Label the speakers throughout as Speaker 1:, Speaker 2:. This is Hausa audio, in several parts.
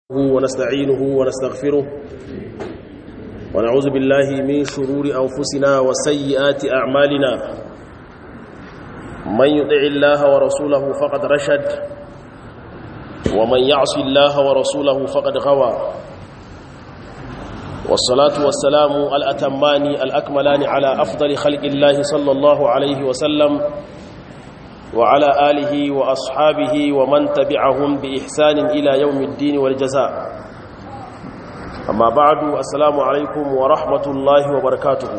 Speaker 1: ونستعينه ونستغفره ونعوذ بالله من شرور أنفسنا وسيئات أعمالنا من يطع الله ورسوله فقد رشد ومن يعص الله ورسوله فقد غوى والصلاة والسلام الأتمان الأكملان على أفضل خلق الله صلى الله عليه وسلم وعلى آله وأصحابه ومن تبعهم بإحسان إلى يوم الدين والجزاء أما بعد السلام عليكم ورحمة الله وبركاته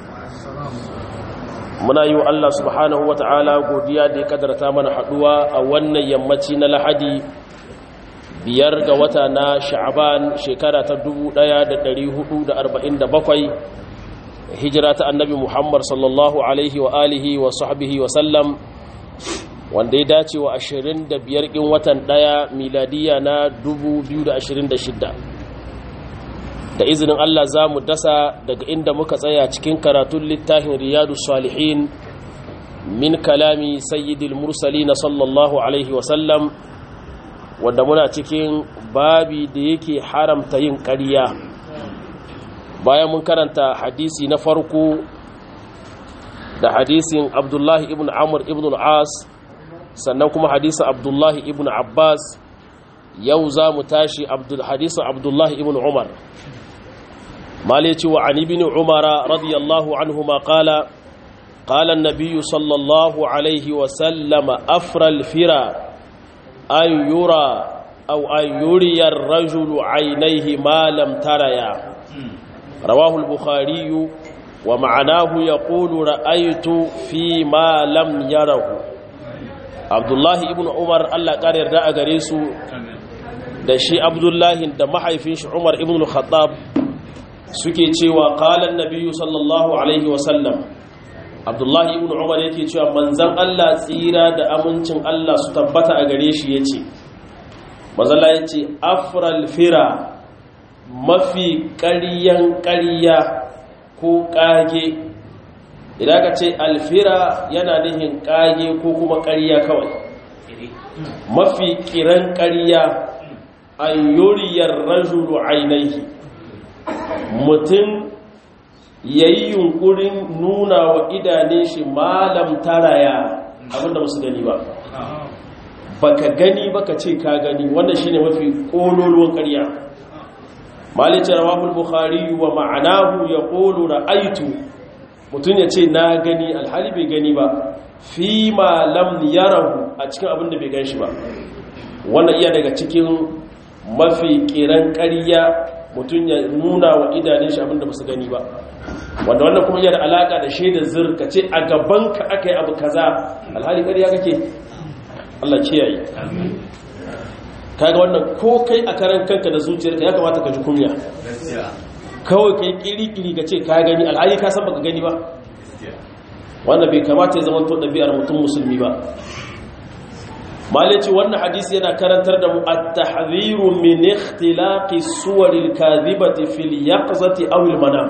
Speaker 1: muna yi wa Allah subhanahu wa ta'ala godiya da ya kadarta mana haduwa a wannan yammaci na lahadi biyar ga wata na sha'aban shekara ta 1447 hijira ta annabi muhammad sallallahu alaihi wa alihi wa sahbihi wa sallam wanda ya dace wa 25 ɗin watan ɗaya miladiya na 2026 da izinin Allah za mu dasa daga inda muka tsaya cikin karatun littafin riyadu salihin min kalami sayyidil mursali na sallallahu alaihi wasallam wanda muna cikin babi da yake haramta yin ƙarya bayan mun karanta hadisi na farko da hadisin abdullahi ibn amur ibn al'as sannan kuma hadisin abdullahi ibn abbas yau za mu tashi hadisin abdullahi ibn umar malici wa an ibn umara radiyallahu anhu ma qala qala an-nabiy sallallahu alayhi wa sallam afra al-fira an yura aw an yuriya ar-rajulu aynayhi ma lam taraya rawahu al-bukhari wa ma'anahu yaqulu ra'aytu fi ma lam yarahu abdullahi ibn umar allah ƙara yarda a gare su da shi abdullahi da mahaifin shi umar ibn khattab suke cewa kalan nabiyu sallallahu alaihi wasallam abdullahi ibn umar yake cewa manzan allah tsira da amincin allah su tabbata a gare shi ya ce mazala ya ce afral fira mafi ƙaryan ƙarya ko ƙage idan ka ce alfira yana nihin kage ko kuma ƙarya kawai mafi kiran ƙarya an yoriyar rajulu ainihi mutum ya yi yunkurin nuna wa idane shi malam taraya abinda musu gani ba baka gani baka ce ka gani wannan shine mafi ƙololuwan ƙarya malice rawahul bukhari wa ma'anahu yaqulu ra'aytu mutum ya ce na gani alhali bai gani ba fi ma lam yarahu a cikin abin da bai gan shi ba wannan iya daga cikin mafi kiran ƙarya mutum ya nuna wa idanun shi abin da ba su gani ba wanda wannan kuma iya da alaƙa da shaidar zir ka ce a gabanka aka yi abu kaza alhali ƙarya kake Allah kiyaye kaga wannan ko kai a karan kanka da zuciyarka ya kamata ka ji kunya kawai kai kiri-kiri ka ce ka gani alhali ka san baka gani ba wanda bai kamata ya zama to ɗabi'ar mutum musulmi ba malaci wannan hadisi yana karantar da mu at-tahdhiru min ikhtilaqi suwar al-kadhibati fil yaqzati aw al-manam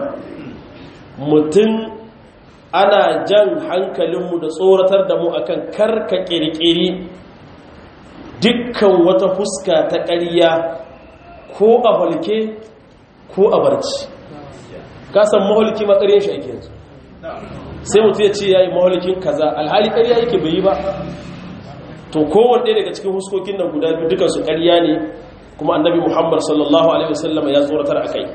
Speaker 1: mutum ana jan hankalinmu da tsoratar da mu akan karka kirkiri dukkan wata fuska ta ƙarya ko a halke ko a barci kasan maholiki makarin shi ake yanzu sai mutu ya ce ya yi maholikin kaza alhali ƙarya yake bai yi ba to kowane ɗaya daga cikin huskokin nan guda biyu dukansu ƙarya ne kuma annabi muhammad sallallahu alaihi wasallam ya tsoratar a kai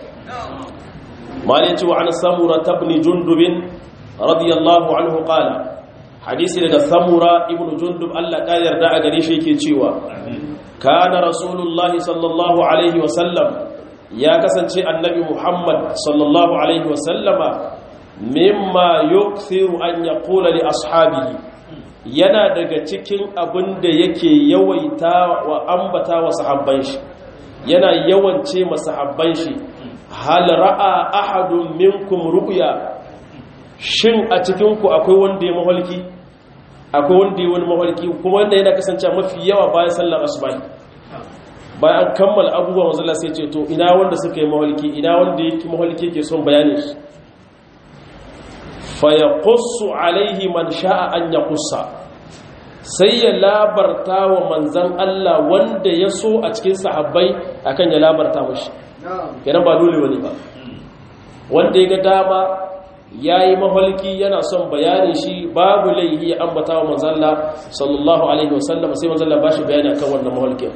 Speaker 1: mali ce wa an samura tabni jundubin radiyallahu anhu qala hadisi daga samura ibnu jundub Allah ka yarda a gare shi yake cewa kana rasulullahi sallallahu alaihi wasallam ya kasance annabi Muhammad sallallahu alaihi wasallama mimma yukthiru an yaqula li ashabihi yana daga cikin abin da yake yawaita wa ambata wa sahabban shi yana yawance masahabban shi hal ra'a ahadun minkum ru'ya shin a cikin ku akwai wanda ya mahalki akwai wanda ya wani mahalki kuma wanda yana kasance mafi yawa bayan sallar asubahi bayan kammala abubuwan wanzala sai ce to ina wanda suka yi mahalki ina wanda yake mahalki ke son bayanin shi fa ya alaihi man sha'a an ya kusa sai ya labarta wa manzan Allah wanda ya so a cikin sahabbai akan ya labarta mashi kenan ba dole wani ba wanda ya ga dama ya yi maholki yana son bayanin shi babu laihi ya ambata wa manzalla sallallahu alaihi wasallam sai manzalla ba shi bayani akan wannan maholkin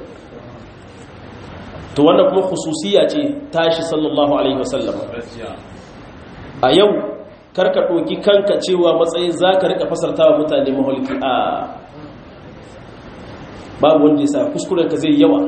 Speaker 1: to wannan kuma khususiya ce tashi sallallahu alaihi wasallam a yau karka ɗoki kanka cewa matsayin za ka rika fasarta wa mutane maholki a babu wanda ya sa kuskurenka zai yawa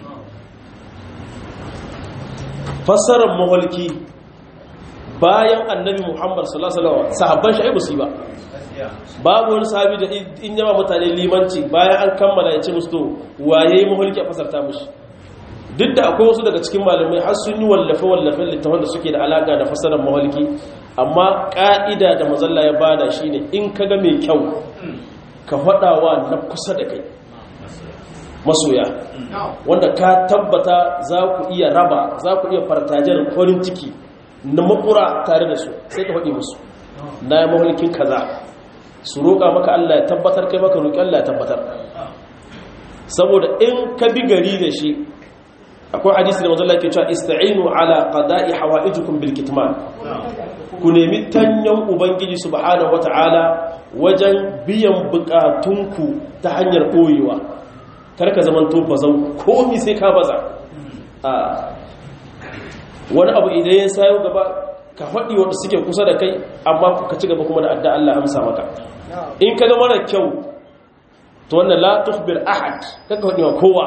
Speaker 1: fasarar maholki bayan annabi muhammad sallallahu alaihi wasallam sahabban shi ai ba su yi ba babu wani sahabi da in yawa mutane limanci bayan an kammala ya ce musu to waye maholki a fasarta mushi duk da akwai wasu daga cikin malamai har sun yi wallafe-wallafe littafan da suke da alaka da fasarar maholki amma ƙa'ida da mazalla ya bada shi ne in ka ga mai kyau ka faɗawa na kusa da kai masoya wanda ka tabbata za ku iya raba za ku iya fartajen farin ciki na makura tare da su sai ka faɗi musu na yi maholkin kaza su roƙa maka Allah ya tabbatar kai maka roƙi Allah ya tabbatar saboda in ka bi gari da shi akwai hadisi da mazalla ke cewa ista'inu ala qada'i hawaijukum bil kitman ku nemi tanyan ubangiji subhanahu wata'ala wajen biyan bukatunku ta hanyar boyewa kar ka zaman to bazan komi sai ka baza a wani abu idan ya sayo gaba ka faɗi wanda suke kusa da kai amma ka ci gaba kuma da adda Allah amsa maka in ka ga mara kyau to wannan la tukhbir ahad kaka faɗi wa kowa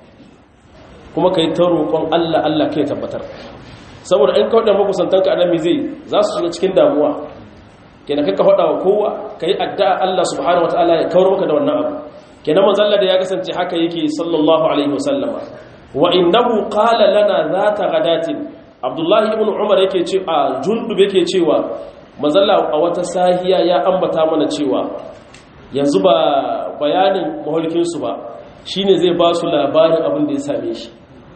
Speaker 1: kuma ka yi ta roƙon Allah Allah kai tabbatar saboda in kawo da makusantanka annabi zai za su shiga cikin damuwa kenan kai ka faɗa wa kowa ka yi addu'a Allah subhanahu wa ta'ala ya kawar maka da wannan abu kenan manzalla da ya kasance haka yake sallallahu alaihi wasallam wa innahu qala lana zata ghadatin abdullahi ibn umar yake ce a jundub yake cewa manzalla a wata sahiya ya ambata mana cewa yanzu ba bayanin mahulkin su ba shine zai ba su labarin abin da ya same shi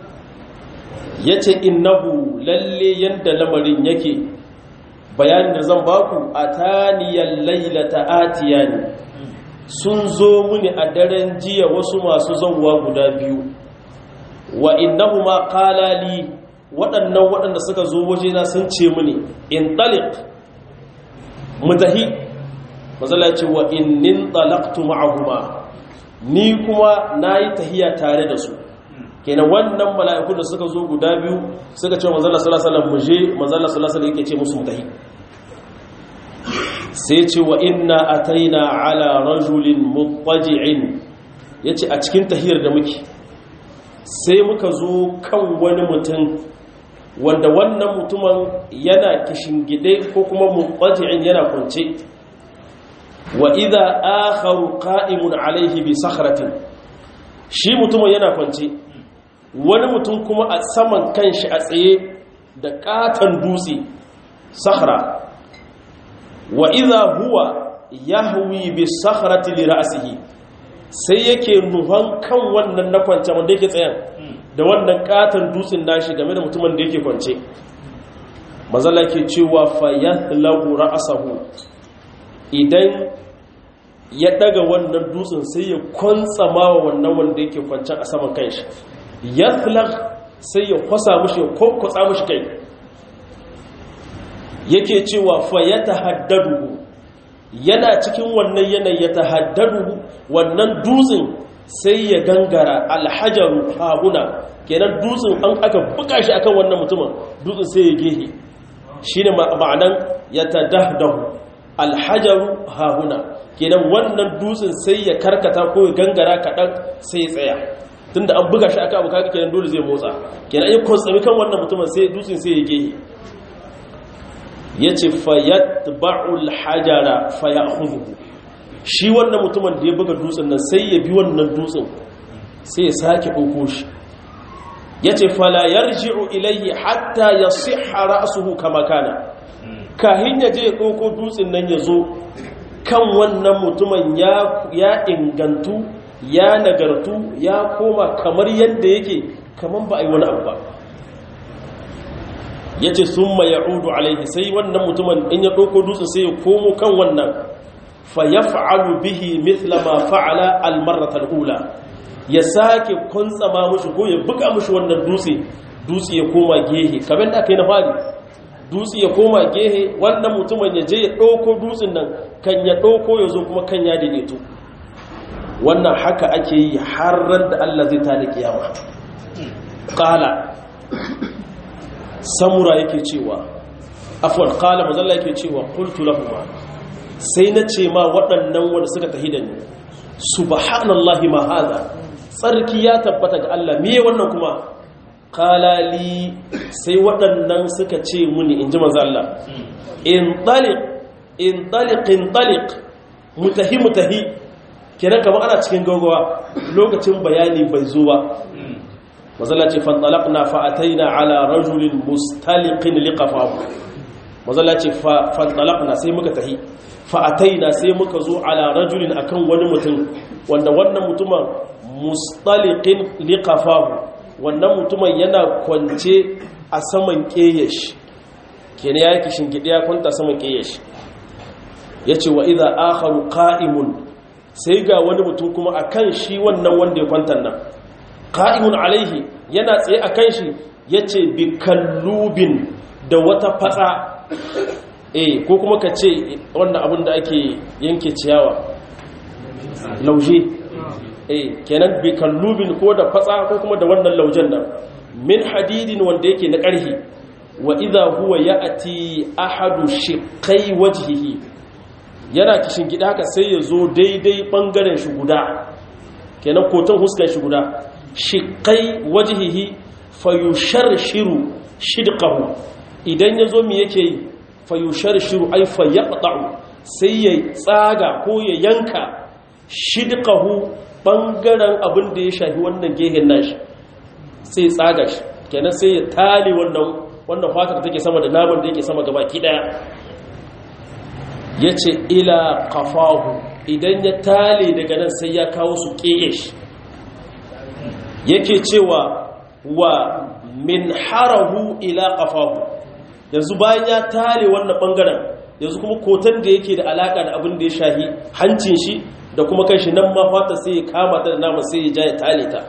Speaker 1: ya ce innahu lalle yadda lamarin yake bayanin da zan baku a taniyar lailata atiya ne sun zo muni a daren jiya wasu masu zauwa guda biyu wa innahu ma kalali waɗannan waɗanda suka zo wajena sun ce muni in talik mutahi mazala ce wa innin talaktu ma'ahuma ni kuma na yi tahiya tare da su kenan wannan mala'ikun da suka zo guda biyu suka ce manzala salasalan muje manzala salasalan yake ce musu mutahi sai ce wa inna ataina ala rajulin mutaji'in ya ce a cikin tahiyar da muke sai muka zo kan wani mutum wanda wannan mutumin yana kishingide ko kuma mutaji'in yana kwance wa idha akharu qa'imun alaihi bi sakhratin shi mutumin yana kwance wani mutum kuma a saman kanshi a tsaye da katon dutse sakhra wa idha huwa yahwi bi sakhrati li ra'sihi sai yake nuhan kan wannan na kwance wanda yake tsayan da wannan katon dutsen nashi game da mutumin da yake kwance mazala ke cewa fa yahlabu ra'sahu idan ya daga wannan dutsen sai ya kwantsama wa wannan wanda yake kwancen a saman kanshi ya sai ya kwasa mushi ya kwakwatsa mushi kai yake cewa fa ya tahaddadu yana cikin wannan yanayi ya tahaddadu wannan dutsen sai ya gangara alhajaru haguna kenan dutsen an aka buga shi akan wannan mutumin dutsen sai ya gehe shine ma'anan ya tadahdahu alhajaru hahuna kenan wannan dutsen sai ya karkata ko ya gangara kaɗan sai ya tsaya tunda an buga shi aka abu kaga kenan dole zai motsa kenan ya kontsami kan wannan mutumin sai dutsen sai ya gehe yace fayatba'u alhajara fayakhudhu shi wannan mutumin da ya buga dutsen nan sai ya bi wannan dutsen sai ya sake ɗauko shi yace fala yarji'u ilayhi hatta yasihha ra'suhu kama kana kahin ya je ya ɗauko dutsen nan ya zo kan wannan mutumin ya ingantu ya nagartu ya koma kamar yadda yake kamar ba a yi wani abu ba ya ce sun ma ya'udu alaihi sai wannan mutumin in ya ɗauko dutsen sai ya komo kan wannan fa yaf'alu bihi mithla ma fa'ala al-marrata al-ula ya sake kuntsama mushi ko ya buga mushi wannan dutse dutse ya koma gehe kamar da aka yi na fari dutse ya koma gehe wannan mutumin ya je ya ɗauko dutsen nan kan ya ɗauko ya zo kuma kan ya daidaito wannan haka ake yi har ran da Allah zai tada kiyama qala samura yake cewa afwan qala mazalla yake cewa qultu lahum sai na ce ma waɗannan wanda suka tahi da ni subhanallahi ma hada tsarki ya tabbata ga Allah me wannan kuma qalali sai waɗannan suka ce muni inji manzo Allah in taliq in taliq in taliq mutahi mutahi kenan kamar ana cikin gaugawa lokacin bayani bai zo ba mazalla ce fantalaqna fa ataina ala rajulin mustaliqin liqafahu mazalla ce fantalaqna sai muka tahi fa ataina sai muka zo ala rajulin akan wani mutum wanda wannan mutumin mustaliqin liqafahu wannan mutumin yana kwance a saman keyesh kenan yake shingide ya kwanta saman keyesh yace wa idza akharu qa'imun sai ga wani mutum kuma akan shi wannan wanda ya kwanta nan qa'imun alaihi yana tsaye akan shi yace bi kallubin da wata fatsa eh ko kuma ka ce wannan abin da ake yanke ciyawa lauje eh kenan bi kallubin ko da fatsa ko kuma da wannan laujen nan min hadidin wanda yake na ƙarhi wa idha huwa ya'ti ahadu shiqqai wajhihi yana kishin gida haka sai ya zo daidai bangaren shi guda kenan koton huskar shi guda shiqqai wajhihi fayusharshiru shidqahu idan yazo me yake yi fayusharshiru ay fayaqta'u sai ya tsaga ko ya yanka shidqahu bangaren abin da ya shafi wannan gehen nashi sai tsaga shi kenan sai ya tale wannan wannan fatar take sama da naman da yake sama gaba ki daya yace ila qafahu idan ya tale daga nan sai ya kawo su kiyesh yake cewa wa min harahu ila qafahu yanzu bayan ya tale wannan bangaren yanzu kuma kotan da yake da alaka da abin da ya shahi hancin shi da kuma kanshi nan ma fata sai ya kama ta da nama sai ya ja ya tale ta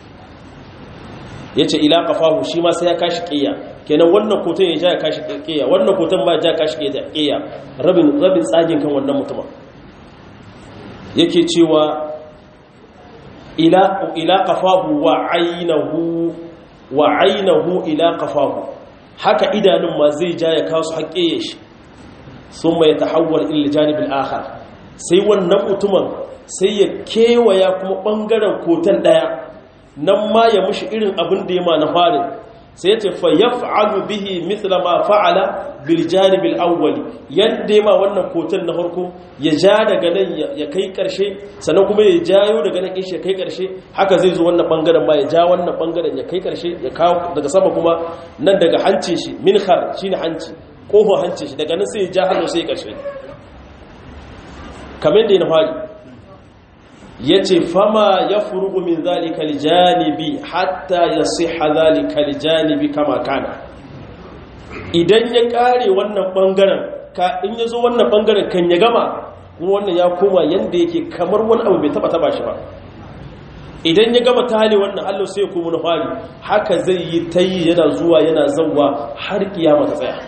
Speaker 1: ya ce ila kafahu shi ma sai ya kashi ƙiya kenan wannan koton ya ja ya kashi ƙiya wannan koton ma ya ja kashi ƙiya rabin rabin tsagin kan wannan mutumin yake cewa ila ila kafahu wa ainahu wa ainahu ila kafahu haka idanun ma zai ja ya kawo su haƙƙe shi sun mai tahawwal ila janibin akhar sai wannan mutumin sai ya kewaya kuma ɓangaren koton ɗaya nan ma ya mushi irin abin da ya ma na farin sai ya ce fa ya fa'alu bihi mithla ma fa'ala bil janibil awwali yadda ya ma wannan koton na farko ya ja daga nan ya kai karshe sannan kuma ya jayo daga nan kishi ya kai karshe haka zai zo wannan bangaren ma ya ja wannan bangaren ya kai karshe ya kawo daga sama kuma nan daga hancin shi minhar shine hanci koho hancin shi daga nan sai ya ja hannu sai karshe kamar da ya na fari ya ce fama ya furugu min zalika lijanibi hatta ya siha zalika lijanibi kama kana idan ya kare wannan bangaren ka in ya zo wannan bangaren kan ya gama kuma wannan ya koma yanda yake kamar wani abu bai taba taba shi ba idan ya gama tale wannan allo sai ya koma na fari haka zai yi ta yi yana zuwa yana zauwa har kiyama ta tsaya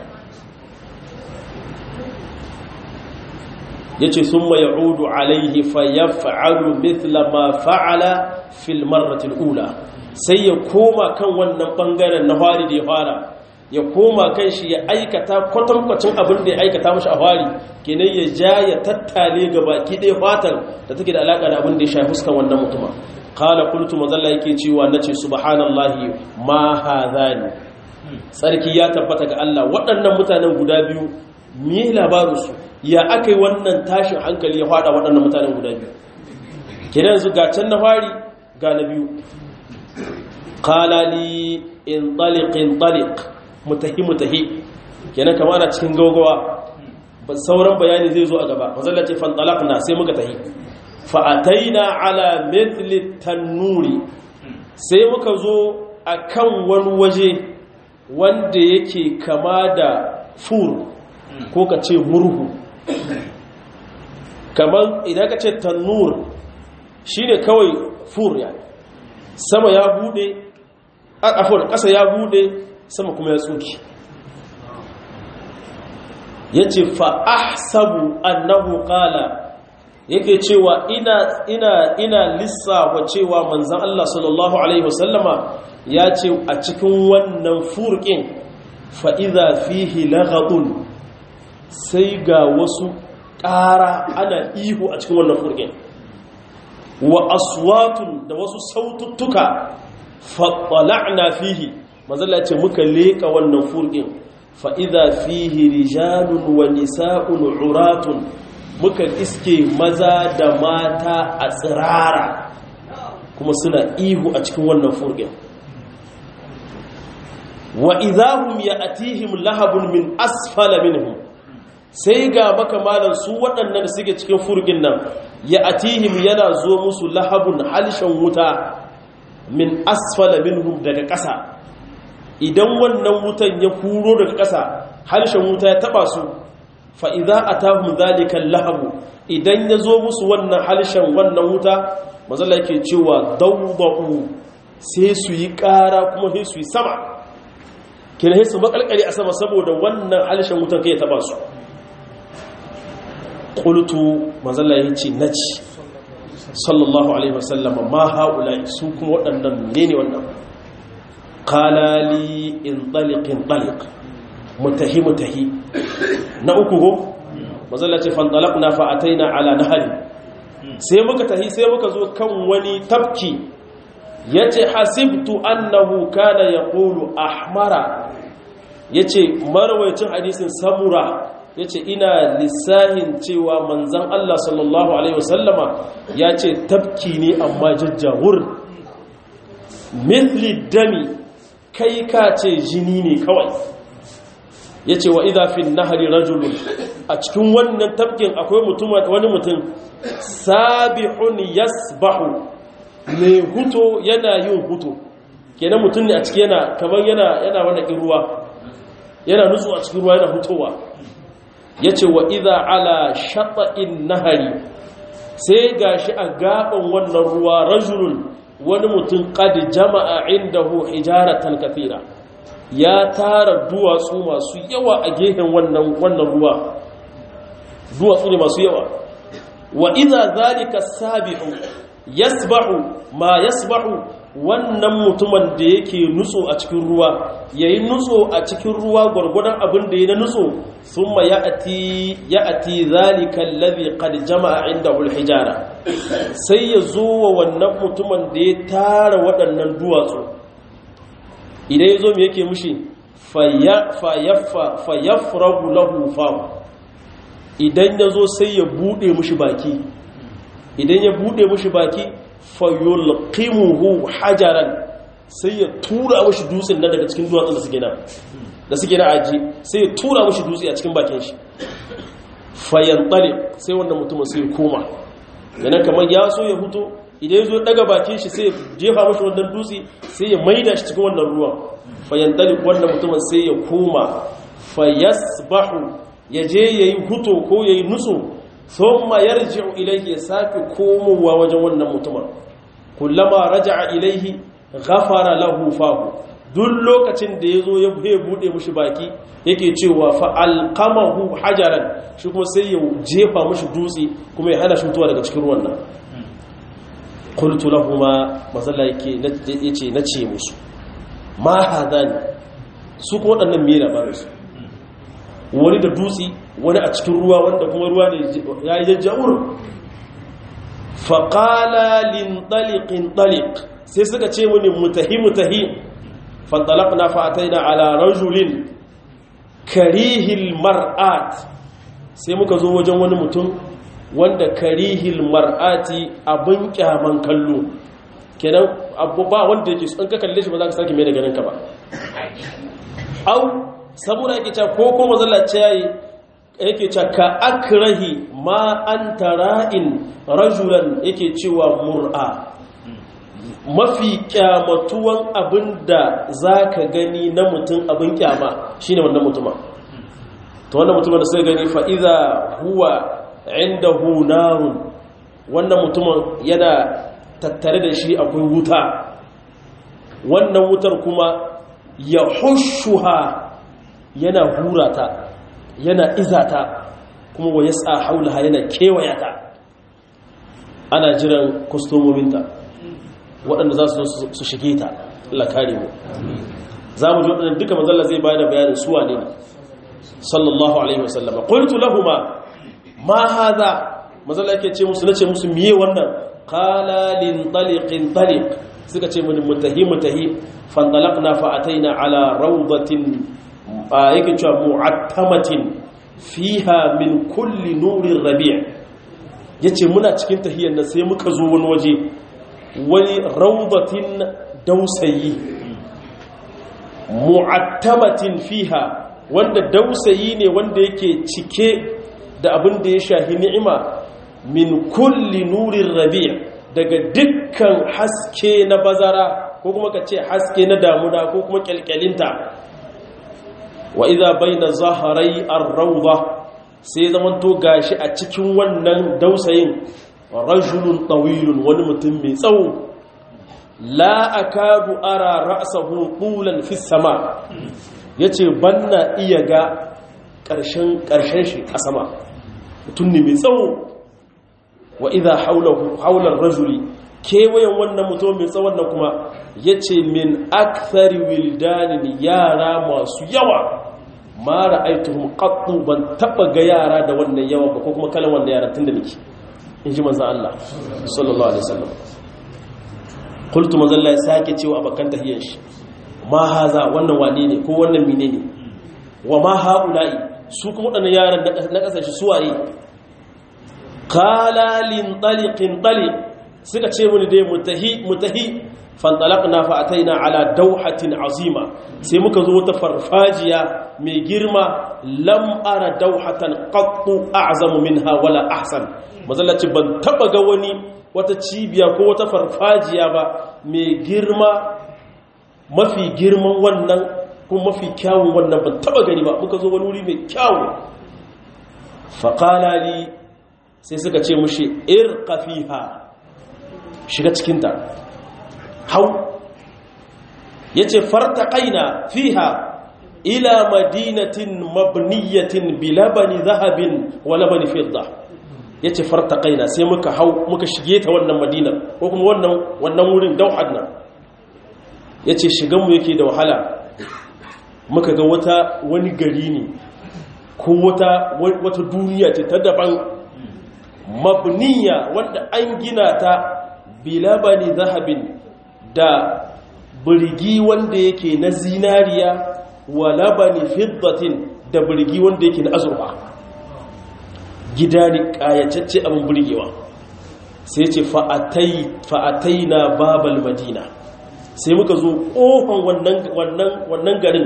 Speaker 1: ya ce sun mai udu alaihi fa ya fa'alu mithla ma fa'ala fil marratil ula sai ya koma kan wannan bangaren na fari da ya fara ya koma kan shi ya aikata kwatankwacin abin da ya aikata mashi a fari kenan ya ja ya tattale gaba ki ɗaya fatan da take da alaƙa da abin da ya shafi fuskan wannan mutuma kala kultu mazalla yake cewa na ce subhanallahi ma hadhani tsarki ya tabbata ga Allah waɗannan mutanen guda biyu me labarinsu ya aka yi wannan tashin hankali ya fada waɗannan mutanen guda biyu kidan yanzu ga can na fari ga na biyu kalali in taliq in taliq mutahi mutahi kenan kama ana cikin gaugawa sauran bayani zai zo a gaba mazalla ce fan talaqna sai muka tahi fa ataina ala mithli tannuri sai muka zo akan wani waje wanda yake kama da fur ko ka ce murhu kamar idan ka ce tannur shine kawai fur ya sama ya bude afon ƙasa ya bude sama kuma ya tsuki ya ce fa'ahsabu annahu ƙala yake cewa ina ina ina lissafa cewa manzan Allah sallallahu Alaihi wasallama ya ce a cikin wannan furƙin fa'iza fihi lagadun sai ga wasu ƙara ana ihu a cikin wannan furƙin wa aswatun da wasu saututtuka faɗala'na fihi mazala ce muka leƙa wannan furƙin fa'iza fihi rijalun wa nisa'un uratun muka iske maza da mata a tsirara kuma suna ihu a cikin wannan furgin wa idahum ya atihim lahabun min asfala minhum sai ga makamalan su waɗannan da suke cikin furgin nan ya atihim yana zo musu lahabun halishan wuta min asfala minhum daga ƙasa idan wannan wutan ya huro daga ƙasa halishan wuta ya taba su fa'iza a tahun zalikan lahabu idan ya zo musu wannan halishan wannan wuta mazala ke cewa dauda'u sai su yi ƙara kuma sai su yi sama kina sai su makalkali a sama saboda wannan halishan wutan kai ya taba su ƙultu mazala ya ce na ci sallallahu alaihi wasallama ma haula su kuma waɗannan ne ne wannan kalali in ɗaliƙin ɗaliƙ mutahi mutahi na uku go mazalla ce fandalaqna fa ataina ala nahari sai muka tahi sai muka zo kan wani tafki yace hasibtu annahu kana yaqulu ahmara yace marwayacin hadisin samura yace ina lissahin cewa manzon Allah sallallahu alaihi wasallama yace tafki ne amma jajjawur mithli dami kai ka ce jini ne kawai ya ce wa idafin nahari rajulun a cikin wannan tafkin akwai wani mutum sabihun yasbahu mai huto yana yin huto kenan mutum ne a ciki yana kamar yana yana wani ruwa yana nutsu a cikin ruwa yana hutowa ya ce wa idha ala shata'in nahari sai gashi a gaban wannan ruwa rajulun wani mutum kadi jama'a indahu hijaratan kathira ya tara duwatsu masu yawa a gehen wannan wannan ruwa duwatsu ne masu yawa wa idza zalika sabihu yasbahu ma yasbahu wannan mutumin da yake nutso a cikin ruwa yayi nutso a cikin ruwa gurgurdan abin da yayi na nutso thumma ya'ti ya'ti zalika alladhi qad jama'a indahu alhijara sai ya zo wa wannan mutumin da ya tara waɗannan duwatsu idan ya zo mai yake mushi fayyafragu lahu famu idan ya zo sai ya bude mushi baki idan ya bude mushi baki fayyulqimuhu hajaran sai ya tura mushi dutsen nan daga cikin duwatsun da suke nan da suke na aji sai ya tura mushi dutse a cikin bakin shi fayyantare sai wannan mutumin sai ya koma yana kamar ya so ya huto idan ya zo daga bakin shi sai ya jefa mashi wannan dutse sai ya maida shi cikin wannan ruwan fayantali wannan mutumin sai ya koma fayasbahu ya je yayi huto ko yayi nutsu thumma yarji'u ilayhi ya sake komowa wajen wannan mutumin kullama raja'a ilayhi ghafara lahu fahu duk lokacin da yazo ya bude mushi baki yake cewa fa alqamahu hajaran shi kuma sai ya jefa mushi dutse kuma ya hana shi mutuwa daga cikin ruwan nan qultu lahumma mazalla yake yace nace musu ma hadani su kuma waɗannan me labarin su wani da dutse wani a cikin ruwa wanda kuma ruwa ne ya yi jajjawur faƙala lintaliƙin ɗaliƙ sai suka ce mini mutahi mutahi fantalak na fa'atai na ala rajulin karihil mar'at sai muka zo wajen wani mutum wanda karihil mar'ati abin kyaman kallo kenan abu ba wanda yake an ka kalle shi ba za ka sake mai da ganin ka ba au saboda yake cewa ko kuma zallace yayi yake cewa ka akrahi ma anta ra'in rajulan yake cewa mur'a mafi kyamatuwan abinda zaka gani na mutum abin kyama shine wannan mutuma to wannan mutumin da sai gani fa idza huwa indahu narun wannan mutumin yana tattare da shi akwai wuta wannan wutar kuma ya hushuha yana hurata yana izata kuma wa yasa haulaha yana kewayata ana jiran kwastomominta waɗanda za su su shige ta Allah kare mu za mu ji waɗanda duka mazalla zai bayar da bayanin suwa ne sallallahu alaihi wasallam qultu lahumu ma hadha mazalla yake ce musu nace musu miye wannan qala lin taliqin taliq suka ce mun mutahi mutahi fantalaqna fa ataina ala rawdatin yake cewa mu'attamatin fiha min kulli nurir rabi' yace muna cikin tahiyyar nan sai muka zo wani waje wani rawdatin dausayi mu'attamatin fiha wanda dausayi ne wanda yake cike da abin da ya shahi ni'ima min kulli nurin rabi' daga dukkan haske na bazara ko kuma ka ce haske na damuna ko kuma kyalkyalinta wa idza baina zaharai ar-rawda sai zaman to gashi a cikin wannan dausayin rajulun tawilun wani mutum mai tsawo la akadu ara ra'sahu tulan fi sama yace banna iya ga karshen karshen shi a sama mutum ne mai tsawo wa idha hawlahu hawla rajuli kewayen wannan mutum mai tsawon nan kuma yace min akthari wildanin yara masu yawa ma ra'aytuhum qattu ban taba ga yara da wannan yawa ba ko kuma kalan wannan yara tunda nake inji manzon Allah sallallahu alaihi wasallam qultu manzon Allah ya sake cewa abakan tahiyyar shi ma haza wannan wane ne ko wannan menene wa ma haula'i su kuma wadannan yaran na kasashe suwaye qala lin taliqin taliq suka ce muni dai mutahi mutahi fantalaqna fa ataina ala dawhatin azima sai muka zo wata farfajiya mai girma lam ara dawhatan qattu a'zamu minha wala ahsan mazallaci ban taba ga wani wata cibiya ko wata farfajiya ba mai girma mafi girman wannan ko mafi kyawun wannan ban taba gani ba muka zo wani wuri mai kyawu faqala li sai suka ce mushi irqa fiha shiga cikinta hau ya ce farta ƙaina fiha ila madinatin mabniyatin bilabani zahabin wa labani fidda ya ce farta ƙaina sai muka hau muka shige ta wannan madinar ko kuma wannan wurin dauhad nan ya ce shiganmu yake da wahala muka ga wata wani gari ne ko wata duniya ce ta daban mabniya wanda an gina ta bilabani zahabin da birgi wanda yake na zinariya wa labani fiddatin da birgi wanda yake na azurfa gida ne kayacacce abin birgewa sai ce fa'atai na babal madina sai muka zo ƙofan wannan garin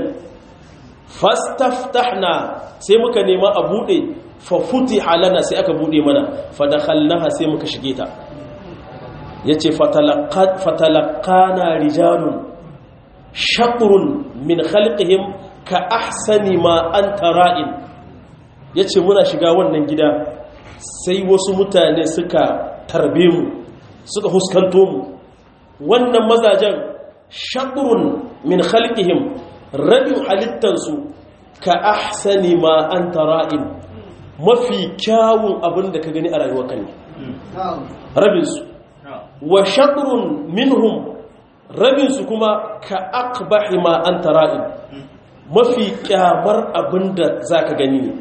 Speaker 1: fastaftahna sai muka nema a buɗe fafuti halana sai aka buɗe mana fadakhalnaha sai muka shige ta ya ce fatalakana rijalun shakurun min khalqihim ka ahsani ma an tara'in ya ce muna shiga wannan gida sai wasu mutane suka tarbe mu suka huskanto mu wannan mazajen shakurun min khalqihim rabin halittansu ka ahsani ma an tara'in mafi kyawun abin da ka gani a rayuwa kan rabinsu wa shatrun minhum rabinsu kuma ka aqbahi ma anta ra'in mafi kyamar abinda zaka gani ne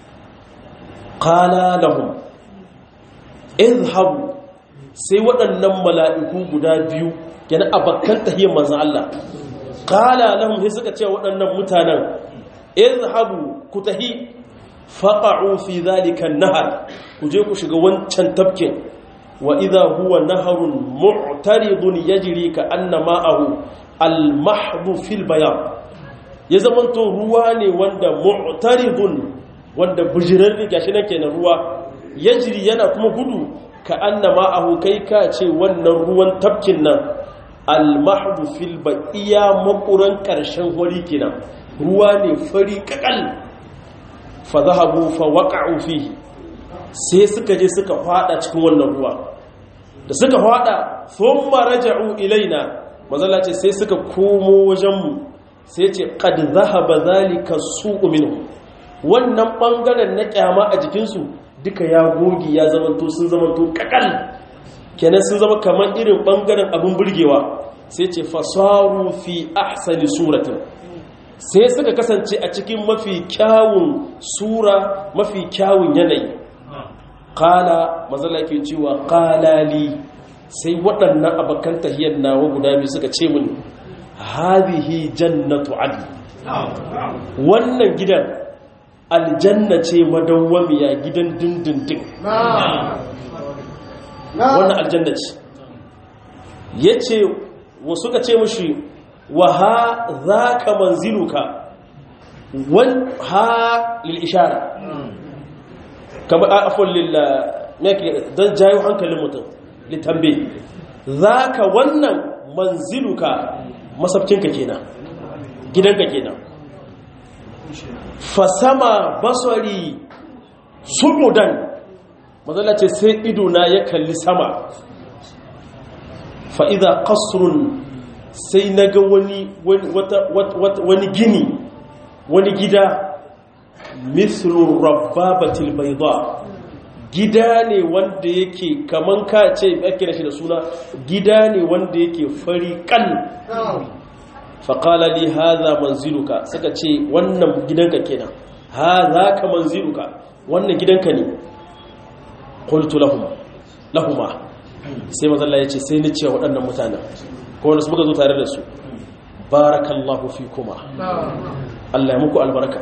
Speaker 1: qala lahum izhabu sai waɗannan mala'iku guda biyu yana abakkan tahiyyar manzon Allah qala lahum sai suka ce waɗannan mutanen izhabu ku tahi faqa'u fi dhalika an-nahar ku je ku shiga wancan tafkin وإذا هو نهر معترض يجري كأن ماءه المحض في البياض يزمنتو رواني وندا معترض وندا بجرر gashi nake na ruwa yajri yana kuma gudu ka anna ma'ahu kai ka ce wannan ruwan tafkin nan al-mahdu fil baqiya makuran karshen hori kenan ruwa ne fari kakal fa zahabu fa waqa'u fihi sai suka je suka fada cikin wannan ruwa da suka fada thumma raja'u ilaina mazalla ce sai suka komo wajenmu sai ce qad zahaba zalika su'u minhu wannan bangaren na kyama a jikinsu duka ya gogi ya zamanto sun zamanto kakal kenan sun zama kamar irin bangaren abin burgewa sai ce fasaru fi ahsani suratin sai suka kasance a cikin mafi kyawun sura mafi kyawun yanayi kala mazala ke cewa kalali sai waɗannan abokan tahiyar nawa guda biyu suka ce mini hadhihi jannatu adl wannan gidan aljanna ce madawwamiya gidan dindindin wannan aljanna ce yace wasu ka ce mushi wa ha zaka manziluka wan ha lil ishara kama afwan lil yake dan jayo hankalin mutum litambe zaka wannan manziluka masabcinka kenan gidanka kenan fasama basari sumudan mazala ce sai idona ya kalli sama fa'iza kasrun sai na ga wani gini wani gida mithlun rabbabatil baida gida ne wanda yake kaman ka ce ake da shi da suna gida ne wanda yake fari kan faƙala li haza manziluka suka ce wannan gidanka kenan haza ka manziluka wannan gidanka ne qultu lahum lahuma sai mazalla yace sai ni ce waɗannan mutanen ko wanda su muka zo tare da su barakallahu fikuma Allah ya muku albarka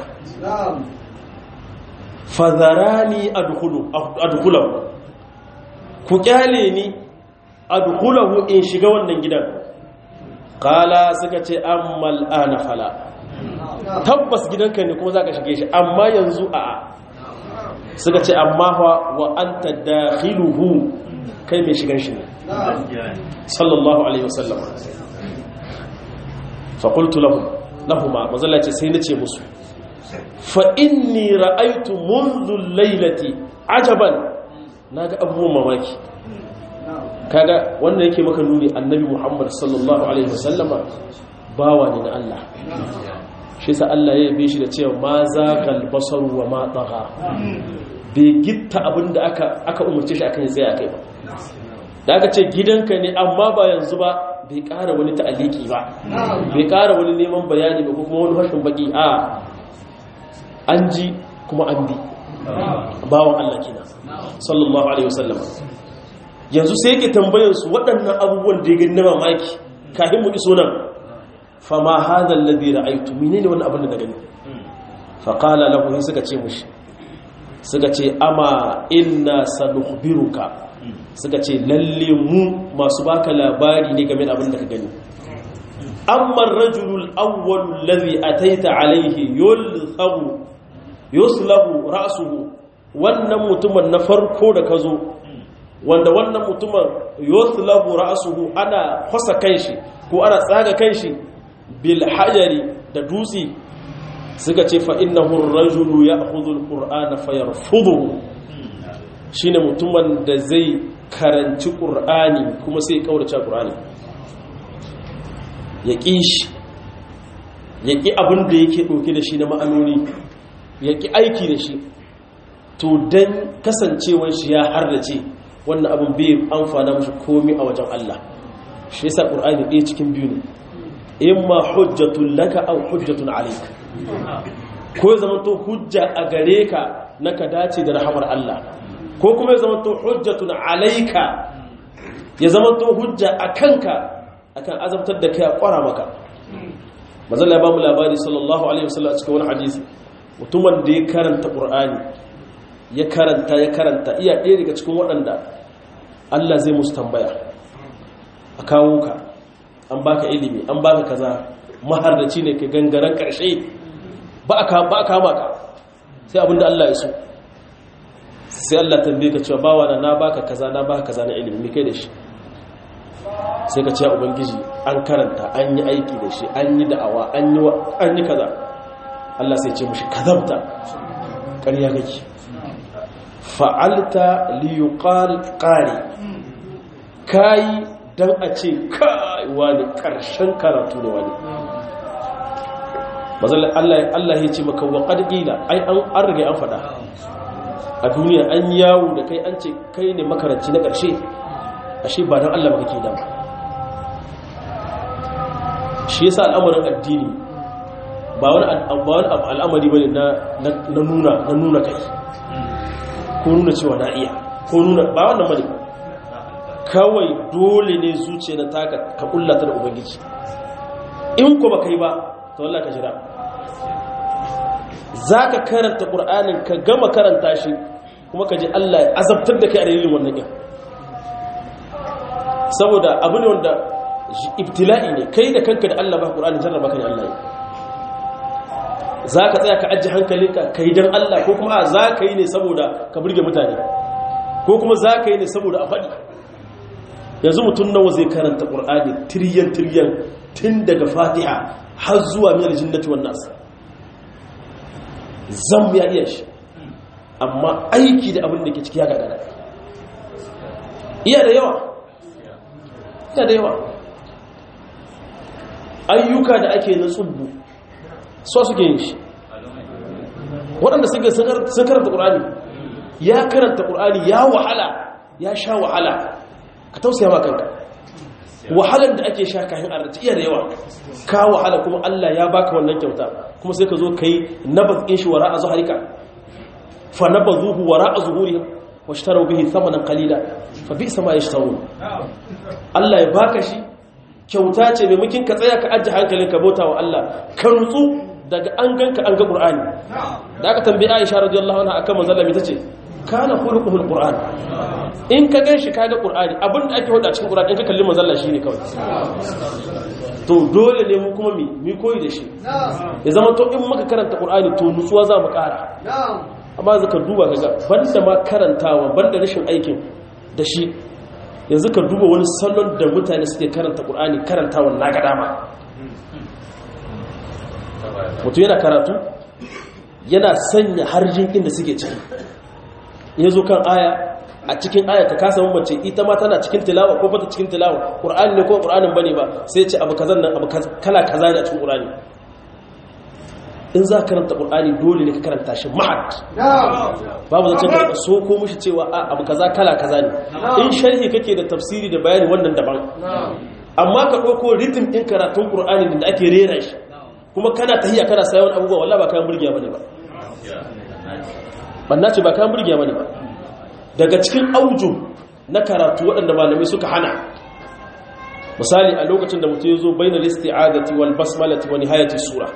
Speaker 1: fadharani adkhulu adkhulahu ku kyale ni adkhulahu in shiga wannan gidan kala suka ce ammal ana fala tabbas gidanka ne kuma za ka shige shi amma yanzu a suka ce amma wa anta dakhiluhu kai mai shigan shi ne sallallahu alaihi wasallam fa qultu lahum lahumma mazalla ce sai nace musu fa inni ra'aytu منذ laylati ajaban naga abubuwan mamaki kaga wannan yake maka nuni annabi Muhammad sallallahu alaihi wasallama bawa ne na Allah shi sa Allah ya yabe shi da cewa ma zagal basaru wa ma tagha bai gitta abinda aka aka umurce shi akan tsaya kai ba da aka ce gidanka ne amma ba yanzu ba bai ƙara wani ta'aliki ba bai ƙara wani neman bayani ba kuma wani hashin baki a an ji kuma an bi bawan Allah kenan sallallahu alaihi wasallama yanzu sai yake tambayarsu waɗannan abubuwan da ya gani na mamaki kafin mu iso nan fama hadal ladhi ra'aytu menene wannan abin da na gani fa qala lahu suka ce mushi suka ce ama inna sanukhbiruka suka ce lalle mu masu baka labari ne game da abin da ka gani amma ar-rajulul awwal alladhi ataita alayhi yulthabu yuslabu ra'suhu wannan mutumin na farko da ka zo wanda wannan mutumin yuslahu ra'suhu ana fasa kanshi ko ana tsaga kanshi bil hajari da dutse suka ce fa innahu ar-rajulu ya'khudhu al-qur'ana fayarfudhu shine mutumin da zai karanci qur'ani kuma sai kaurace qur'ani ya kishi ya ki abin da yake dauke da shi na ma'anoni ya ki aiki da shi to dan kasancewar shi ya hardace wannan abin bai amfana mashi komi a wajen Allah shi yasa qur'ani ɗaya cikin biyu ne imma hujjatun laka aw hujjatun alayka ko ya zama to hujja a gare ka na ka dace da rahamar Allah ko kuma ya zama to hujjatun alayka ya zama to hujja a kanka akan azabtar da kai a kwara maka manzon ya ba mu labari sallallahu alaihi wasallam a cikin wani hadisi mutumin da ya karanta qur'ani ya karanta ya karanta iya ɗaya daga cikin waɗanda Allah zai musu tambaya a kawo ka an baka ilimi an baka kaza mahardaci ne ka gangaren ƙarshe ba a kama ka sai abinda Allah ya so sai Allah tambaye ka cewa bawa na na baka kaza na baka kaza na ilimi mai kai da shi sai ka ce ubangiji an karanta an yi aiki da shi an yi da'awa an yi kaza Allah sai ce mushi kazabta ƙarya kake fa'alta liyuqal qari kai dan a ce kai wani karshen karatu ne wani mazalla Allah Allah ya ce maka wa qad qila ai an an rage an fada a duniya an yawo da kai an ce kai ne makaranci na karshe ashe ba dan Allah ba kake da shi yasa al'amarin addini ba wani al'amari bane na nuna na nuna kai ko nuna cewa na iya ko nuna ba wannan bane kawai dole ne zuciya na taka ka kullata da ubangiji in ko ba kai ba to Allah ka jira zaka karanta qur'anin ka gama karanta shi kuma ka ji Allah ya azabtar da kai a dalilin wannan din saboda abu ne wanda ibtila'i ne kai da kanka da Allah ba qur'ani jarraba ka ne Allah za ka tsaya ka ajiye hankalinka ka yi don Allah ko kuma za ka yi ne saboda ka burge mutane ko kuma za ka yi ne saboda a faɗi yanzu mutum nawa zai karanta ƙur'ani tiryan tiryan tun daga fatiha har zuwa miyar jinnati wannan nasa zan ya iya shi amma aiki da abin da ke ciki ya gagara iya da yawa iya da yawa ayyuka da ake na tsubbu so suke yin shi waɗanda suke sun karanta ƙur'ani ya karanta ƙur'ani ya wahala ya sha wahala ka tausaya ma kanka wahalar da ake sha kayan arziki iya da yawa ka wahala kuma Allah ya baka wannan kyauta kuma sai ka zo ka yi nabaz in shi wara a zuharika fa nabazuhu wara a zuhurihim wa shtaru bihi thamanan qalila fa bi sama yashtarun Allah ya baka shi kyauta ce mai mukin ka tsaya ka ajiye hankalin ka bauta wa Allah ka nutsu daga an ganka an ga Qur'ani da aka tambayi Aisha radiyallahu anha akan manzon Allah tace kana khuluquhul Qur'an in ka ganshi ka ga Qur'ani abinda ake hoda cikin Qur'ani in ka kalli manzon Allah shine kawai to dole ne mu kuma mi mi koyi da shi ya zama to in muka karanta Qur'ani to nutsuwa za mu ƙara amma zaka duba kaga banda ma karantawa banda rashin aikin da shi yanzu ka duba wani salon da mutane suke karanta ƙur'ani karantawa na ga dama mutum yana karatu yana sanya harjin inda suke ciki ya zo kan aya a cikin aya ka kasa mace ita ma tana cikin tilawa ko bata cikin tilawa ƙur'ani ne ko ƙur'anin bane ba sai ce abu kazan nan abu kala kaza ne a cikin ƙur'ani in za ka karanta ƙul'ani dole ne ka karanta shi ma'ad babu zancen karanta so ko mushi cewa a abu kaza kala kaza ne in sharhi kake da tafsiri da bayani wannan daban amma ka ɗauko ritim ɗin karatun ƙul'ani da ake rera shi kuma kana tahiya kana sayan abubuwa wallah ba kayan burgiya bane ba banna ce ba kayan burgiya bane ba daga cikin auju na karatu waɗanda malamai suka hana misali a lokacin da mutum ya zo bainal isti'adati wal basmalati wa nihayati sura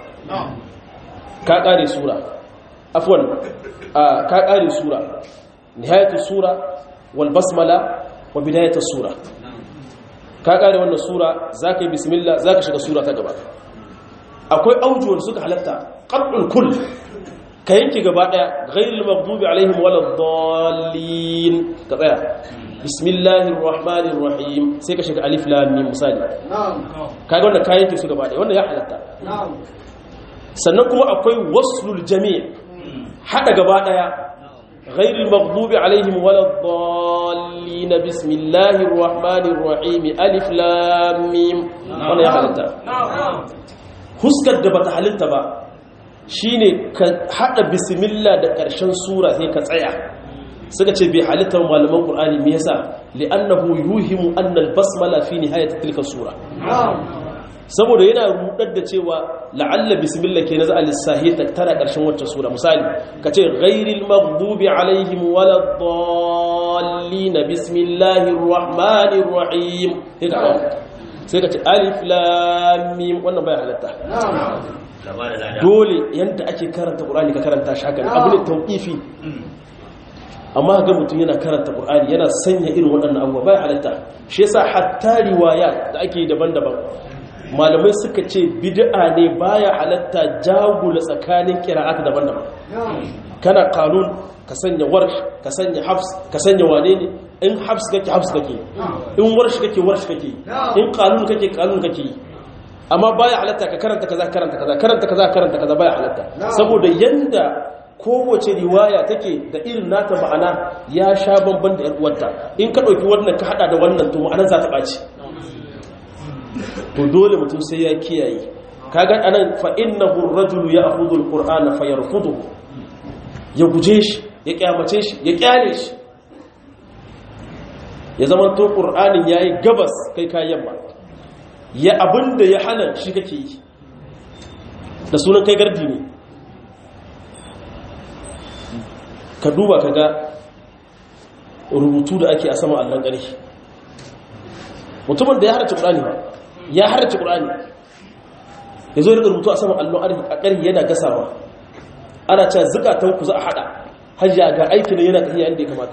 Speaker 1: ka ƙare sura afwan ka ƙare sura nihayatu sura wal basmala wa bidayatu sura ka ƙare wannan sura zaka yi bismillah zaka shiga sura ta gaba akwai aujuwar suka halatta qat'ul kull ka yanke gaba daya ghayril maghdubi alaihim waladdallin ka tsaya bismillahir rahmanir rahim sai ka shiga alif lam mim misali kaga wannan ka yanke su gaba daya wannan ya halatta sannan kuma akwai waslul jami' hada gaba daya ghairil maghdubi alaihim waladdallin bismillahir rahmanir rahim alif lam mim wannan ya halatta huskar da bata halitta ba shine ka hada bismillah da karshen sura sai ka tsaya suka ce bai halitta malaman qur'ani me yasa li'annahu yuhimu anna al-basmala fi nihayati tilka sura saboda yana rudar da cewa la'alla bismillah ke naza al-sahi ta tara karshen wacce sura misali kace ghairil maghdubi alaihim waladdallin bismillahir rahmanir rahim sai kace alif lam mim wannan bai halatta dole yanda ake karanta qur'ani ka karanta shi haka abu ne tawqifi amma ga mutum yana karanta qur'ani yana sanya irin waɗannan abubuwa bai halatta shi yasa hatta riwaya da ake daban-daban malamai suka ce bid'a ne baya halatta jagula tsakanin qira'at daban-daban kana kanun ka sanya warsh ka sanya hafs ka sanya wane ne in hafs kake hafs kake in warsh kake warsh kake in kanun kake kanun kake amma baya halatta ka karanta kaza karanta kaza karanta kaza karanta kaza baya halatta saboda yanda kowace riwaya take da irin nata ma'ana ya sha bamban da uwarta in ka ɗauki wannan ka haɗa da wannan to ma'anar za ta ɓaci to dole mutum sai ya kiyaye kaga anan fa innahu ar-rajulu ya'khudhu al-qur'ana fayarfuduhu ya guje shi ya kyamace shi ya kyale shi ya zama to qur'anin yayi gabas kai ka yamma ya abinda ya hana shi kake yi da sunan kai gardi ne ka duba ka ga rubutu da ake a saman allon ƙarfi mutumin da ya harci ƙurani ba ya harci ƙurani ya zo daga rubutu a saman allon ƙarfi yana gasawa ana cewa zukatan ku za a haɗa hajji ga aikin da yana tafiya yadda ya kamata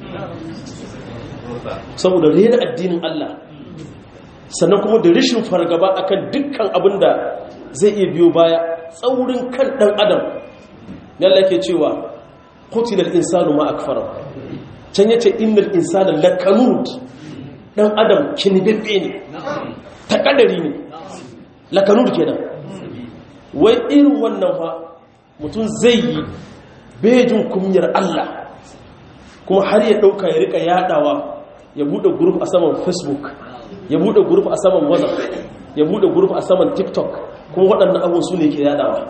Speaker 1: saboda rena addinin Allah sannan kuma da rishin fargaba akan dukkan abin da zai iya biyo baya tsaurin kan ɗan adam yalla ke cewa kutilal insanu ma akfara can yace innal insana lakanud dan adam kinibebbe ne takadari ne lakanud kenan wai irin wannan fa mutum zai yi bejin kumyar Allah kuma har ya dauka ya rika yadawa ya bude group a saman facebook ya bude group a saman whatsapp ya bude group a saman tiktok kuma waɗannan abubuwan su ne ke yadawa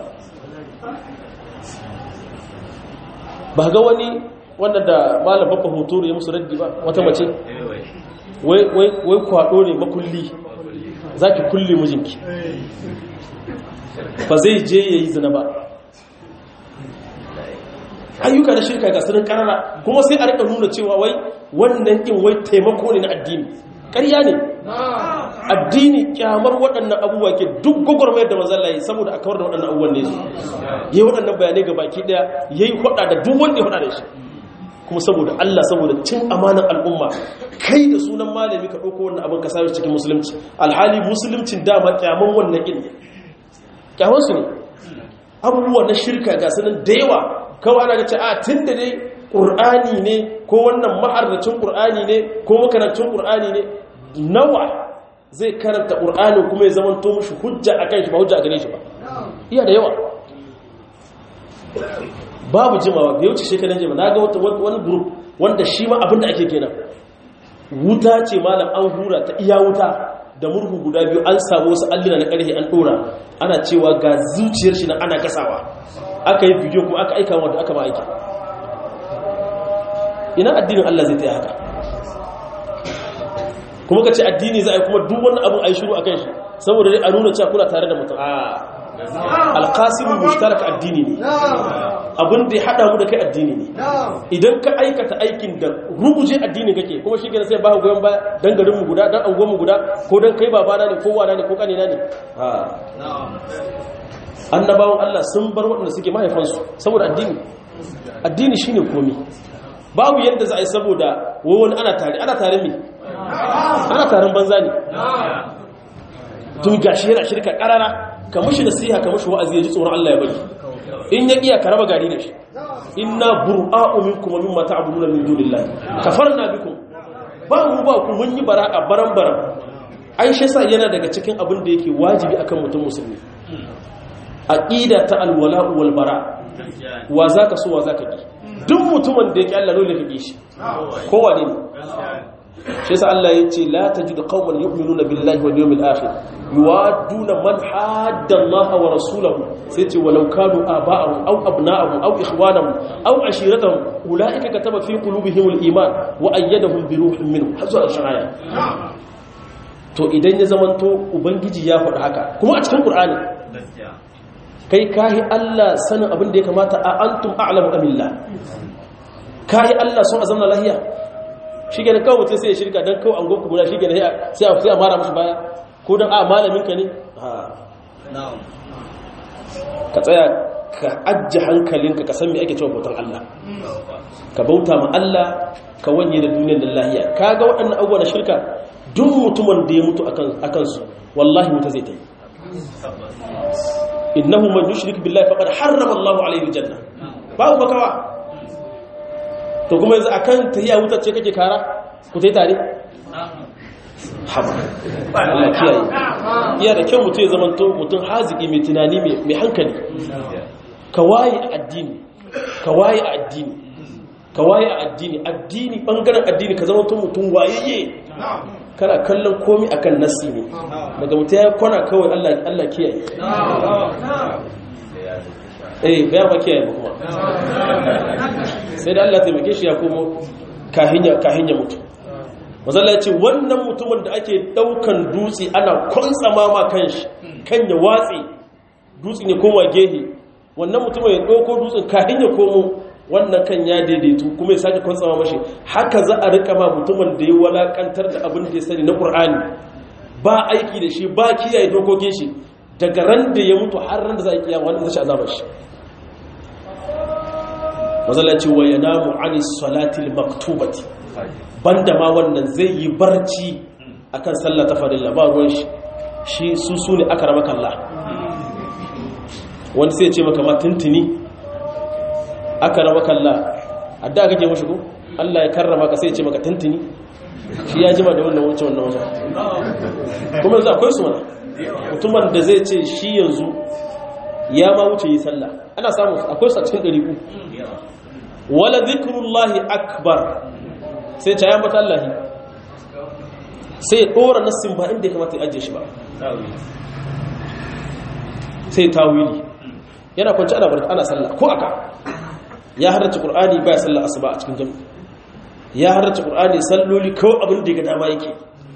Speaker 1: ba ga wani wanda da malam babba hotoro ya musu raddi ba wata mace wai kwado ne makulli za ki kulle mijinki ba zai je ya yi zina ba ayyuka na shirka ga sunan karara kuma sai a rika nuna cewa wai wannan in wai taimako ne na addini ƙarya ne addini kyamar waɗannan abubuwa ke duk gwagwarmayar da manzan layi saboda a kawar da waɗannan abubuwan ne su yi waɗannan bayanai ga baki ɗaya ya yi hada da duk wanda ya hada da shi kuma saboda Allah saboda cin amanar al'umma kai da sunan malami ka ɗauko wannan abin ka sa cikin musulunci alhali musuluncin dama kyaman wannan ƙin kyaman su ne abubuwa na shirka ga sanin da yawa kawai ana ga ce a tun da dai ƙur'ani ne ko wannan ma'arracin ƙur'ani ne ko makarancin ƙur'ani ne nawa zai karanta ƙur'ani kuma ya zama to mushi hujja a kan shi ba hujja a gane shi ba iya da yawa babu jimawa bai wuce shekaran jima na ga wani group wanda shi ma abinda ake kenan wuta ce malam an hura ta iya wuta da murhu guda biyu an samu wasu allina na ƙarfe an ɗora ana cewa ga zuciyar shi na ana gasawa aka yi bidiyo kuma aka aika wanda aka ma aiki ina addinin Allah zai taya haka kuma ka ce addini za a yi kuma duk wani abin a yi shiru a kan shi saboda dai a nuna cewa kuna tare da mutum a alkasimin mushtarak addini ne abin da ya haɗa mu da kai addini ne idan ka aikata aikin da ruguje addini kake kuma shi gina sai ba goyon baya don garinmu guda don angonmu guda ko don kai babana ne ko wana ne ko kanina ne annabawan Allah sun bar waɗanda suke mahaifansu saboda addini addini shine komi babu yadda za a yi saboda wani ana tare ana tare me ana taron banza ne tun gashi yana shirka karara ka mushi nasiha ka mushi wa'azi ya ji tsoron Allah ya bari in ya iya ka raba gari da shi inna bura'u minkum wa mimma ta'buduna min dunillahi kafarna bikum ba mu ba ku mun yi bara'a baran baran aisha sa yana daga cikin abin da yake wajibi akan mutum musulmi aqida ta alwala'u wal bara wa zaka so wa zaka bi duk mutumin da yake Allah dole ka bi shi kowa ne shi yasa Allah yace la tajidu qauman yu'minuna billahi wal yawmil akhir yuwaduna man hadda Allah wa rasulahu sai ce walau kanu aba'ahum aw abna'ahum aw ikhwanahum aw ashiratahum ulaika kataba fi qulubihim al iman wa ayyadahum bi ruhin minhu hazu al-shaya to idan ya zamanto ubangiji ya faɗi haka kuma a cikin qur'ani kai kahi Allah sanin abin da ya kamata a antum a'lamu amillah kahi Allah sun azamna lahiya shi gane kawai mutum sai ya shirka don kawai an goku guda shi gane sai a mara mashi baya ko don a malamin ka ne ka tsaya ka ajiye hankalinka ka san me ake cewa bautan Allah ka bauta ma Allah ka wanye da duniyar da lahiya ka ga waɗannan abubuwa na shirka duk mutumin da ya mutu a kansu wallahi wuta zai ta yi innahu man yushrik billahi faqad harrama Allahu alayhi aljanna babu bakawa to kuma yanzu akan tahiya wutar ce kake kara ku tai tare haba Allah kiyaye iya da kyau mutum ya zama to mutum haziki mai tunani mai hankali ka waye a addini ka waye a addini ka waye a addini addini bangaren addini ka zama mutum wayayye kana kallon komi akan nasi ne daga mutum ya kwana kawai Allah Allah kiyaye eh bayan ba kiyaye ba kuma sai da Allah taimake shi ya komo kahinya kahinya mutu mazalla ce wannan mutumin da ake daukan dutse ana kwantsama ma kanshi kan ya watse dutse ne koma gehe wannan mutumin ya dauko dutsen kahinya komo wannan kan ya daidaitu kuma ya sake kwantsama mashi haka za a rika ma mutumin da ya walakantar da abin da ya sani na ƙur'ani ba aiki da shi ba kiyaye dokokin shi daga ran da ya mutu har ran da za a kiyama wanda zai azabar shi mazala ce wa yanamu ani salatil maktubati banda ma wannan zai yi barci akan sallah ta farilla ba ruwan shi shi su su ne aka rama kalla wani sai ce maka ma tuntuni aka rama kalla a da kake mashi ko Allah ya karrama ka sai ce maka tuntuni shi ya jima da wannan wancan wannan wancan kuma yanzu akwai su mana mutumin da zai ce shi yanzu ya ma wuce yi sallah ana samu akwai su a cikin ɗari ku wala zikrullahi akbar sai ta yambata Allahi sai ya ɗora nassin ba inda ya kamata ya ajiye shi ba sai tawili yana kwanci ana barka ana sallah ko aka ya harrace qur'ani baya sallah asuba a cikin jami'i ya harrace qur'ani salloli kawai abin da ga dama yake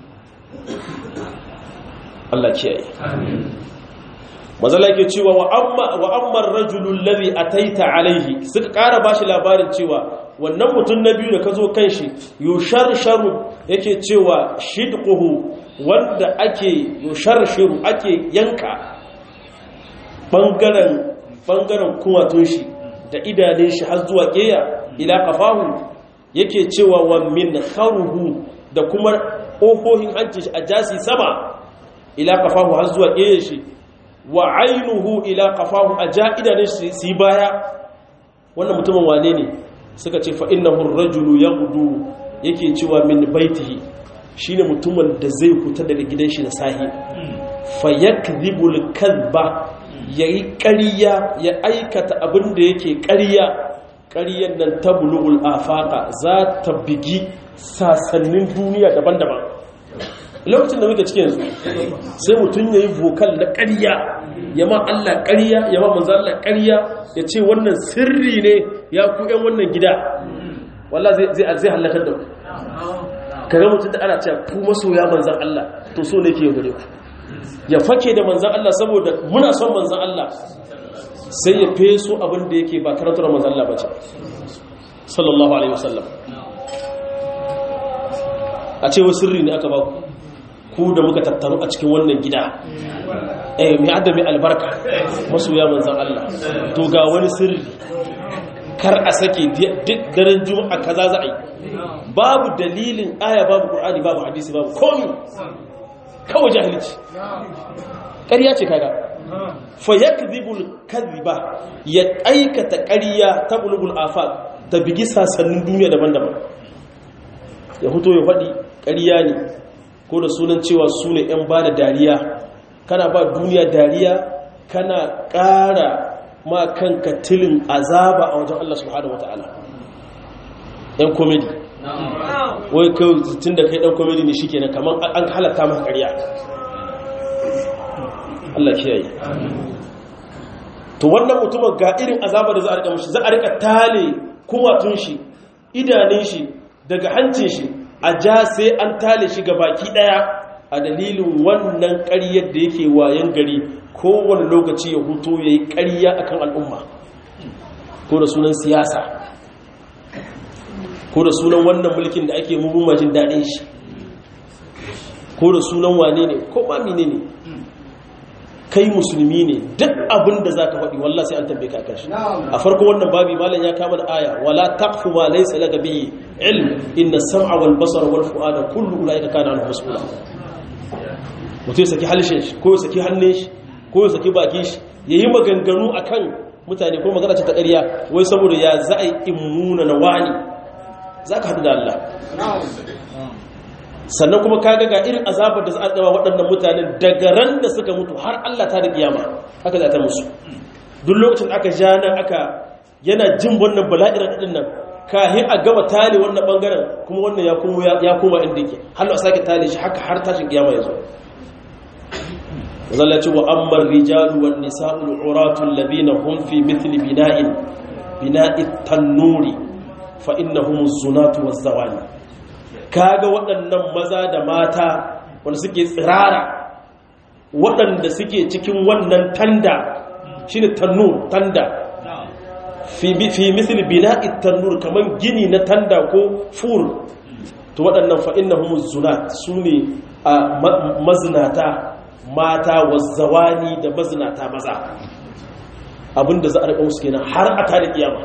Speaker 1: Allah kiyaye mazala yake cewa wa amma wa amma ar-rajulu alladhi ataita alayhi suka ƙara bashi labarin cewa wannan mutum na biyu da ka zo kan shi yusharsharu yake cewa shidquhu wanda ake yusharshiru ake yanka bangaren bangaren kumatun shi da idanun shi har zuwa keya ila qafahu yake cewa wa min kharuhu da kuma ƙofofin hancin shi a jasi sama ila qafahu har zuwa keya shi wa ainuhu ila qafahu a ja idanun shi su baya wannan mutumin wane ne suka ce fa innahu ar-rajulu yaghdu yake cewa min baitihi shine mutumin da zai fita daga gidan shi da sahi fa yakdhibul kadhba yayi ƙarya ya aikata abin da yake ƙarya ƙaryan nan tablughul afaqa za ta bigi sasannin duniya daban-daban lokacin da muke cikin yanzu sai mutum yayi vocal na ƙarya ya ma Allah ƙarya ya ma manzo Allah ƙarya ya ce wannan sirri ne ya ku ƴan wannan gida wallah zai zai zai halakar da ku kaga mutum da ana cewa ku masoya manzon Allah to so ne ke gare ku ya fake da manzon Allah saboda muna son manzon Allah sai ya feso abin da yake ba karantar manzon Allah bace sallallahu alaihi wasallam a ce wa sirri ne aka ba ku ku da muka tattaru a cikin wannan gida eh mai adami albarka masoya manzan Allah to ga wani sirri kar a sake duk daren juma'a kaza za a yi babu dalilin aya babu qur'ani babu hadisi babu komi kawai jahilci ƙarya ce kaga fa yakdhibul kadhiba ya aikata ƙarya ta bulbul afaq ta bigi sasannin duniya daban-daban ya fito ya faɗi ƙarya ne ko da sunan cewa su ne 'yan ba da dariya kana ba duniya dariya kana ƙara ma kanka tilin azaba a wajen Allah subhanahu wa ta'ala 'yan komedi wai kai tun da kai ɗan komedi ne shi kenan kamar an halatta maka ƙarya Allah kiyaye to wannan mutumin ga irin azaba da za a rika mashi za a rika tale kumatun shi idanun shi daga hancin shi a ja sai an tale shi ga baki daya a dalilin wannan ƙaryar da yake wayan gari kowane lokaci ya huto ya yi ƙarya a kan al'umma ko da sunan siyasa ko da sunan wannan mulkin da ake mummuna jin daɗin shi ko da sunan wane ne ko ma mine ne kai musulmi ne duk abin da za ka faɗi wallah sai an tambaye ka kan shi a farko wannan babi malam ya kama da aya wala taqfu ma laysa laka bihi ilm inna sam'a wal basara wal fu'ada kullu ulaika kana anhu mas'ula mutum ya saki halishin shi ko ya saki hannun shi ko ya saki bakin shi yayi maganganu akan mutane ko magana ce ta ƙarya wai saboda ya za a yi immuna na wani za ka haɗu da Allah sannan kuma kaga ga irin azabar da za a tsawa waɗannan mutanen daga ran da suka mutu har Allah ta da kiyama haka za ta musu duk lokacin aka ja nan aka yana jin wannan bala'ir din nan kahin a gama tale wannan bangaren kuma wannan ya kuma ya koma inda yake har a sake tale shi haka har tashin kiyama ya zo zalla ce wa ammar rijalu wan nisa'ul uratul ladina hum fi mithli bina'in bina'i tannuri fa innahum zunatu waz zawani kaga waɗannan maza da mata wanda suke tsirara waɗanda suke cikin wannan tanda shine tannur tanda fi misali bina'i tannur kaman gini na tanda ko fur to waɗannan fa innahum zunat sune a mazinata mata wazzawani da mazinata maza abinda za a riƙa musu kenan har a tare kiyama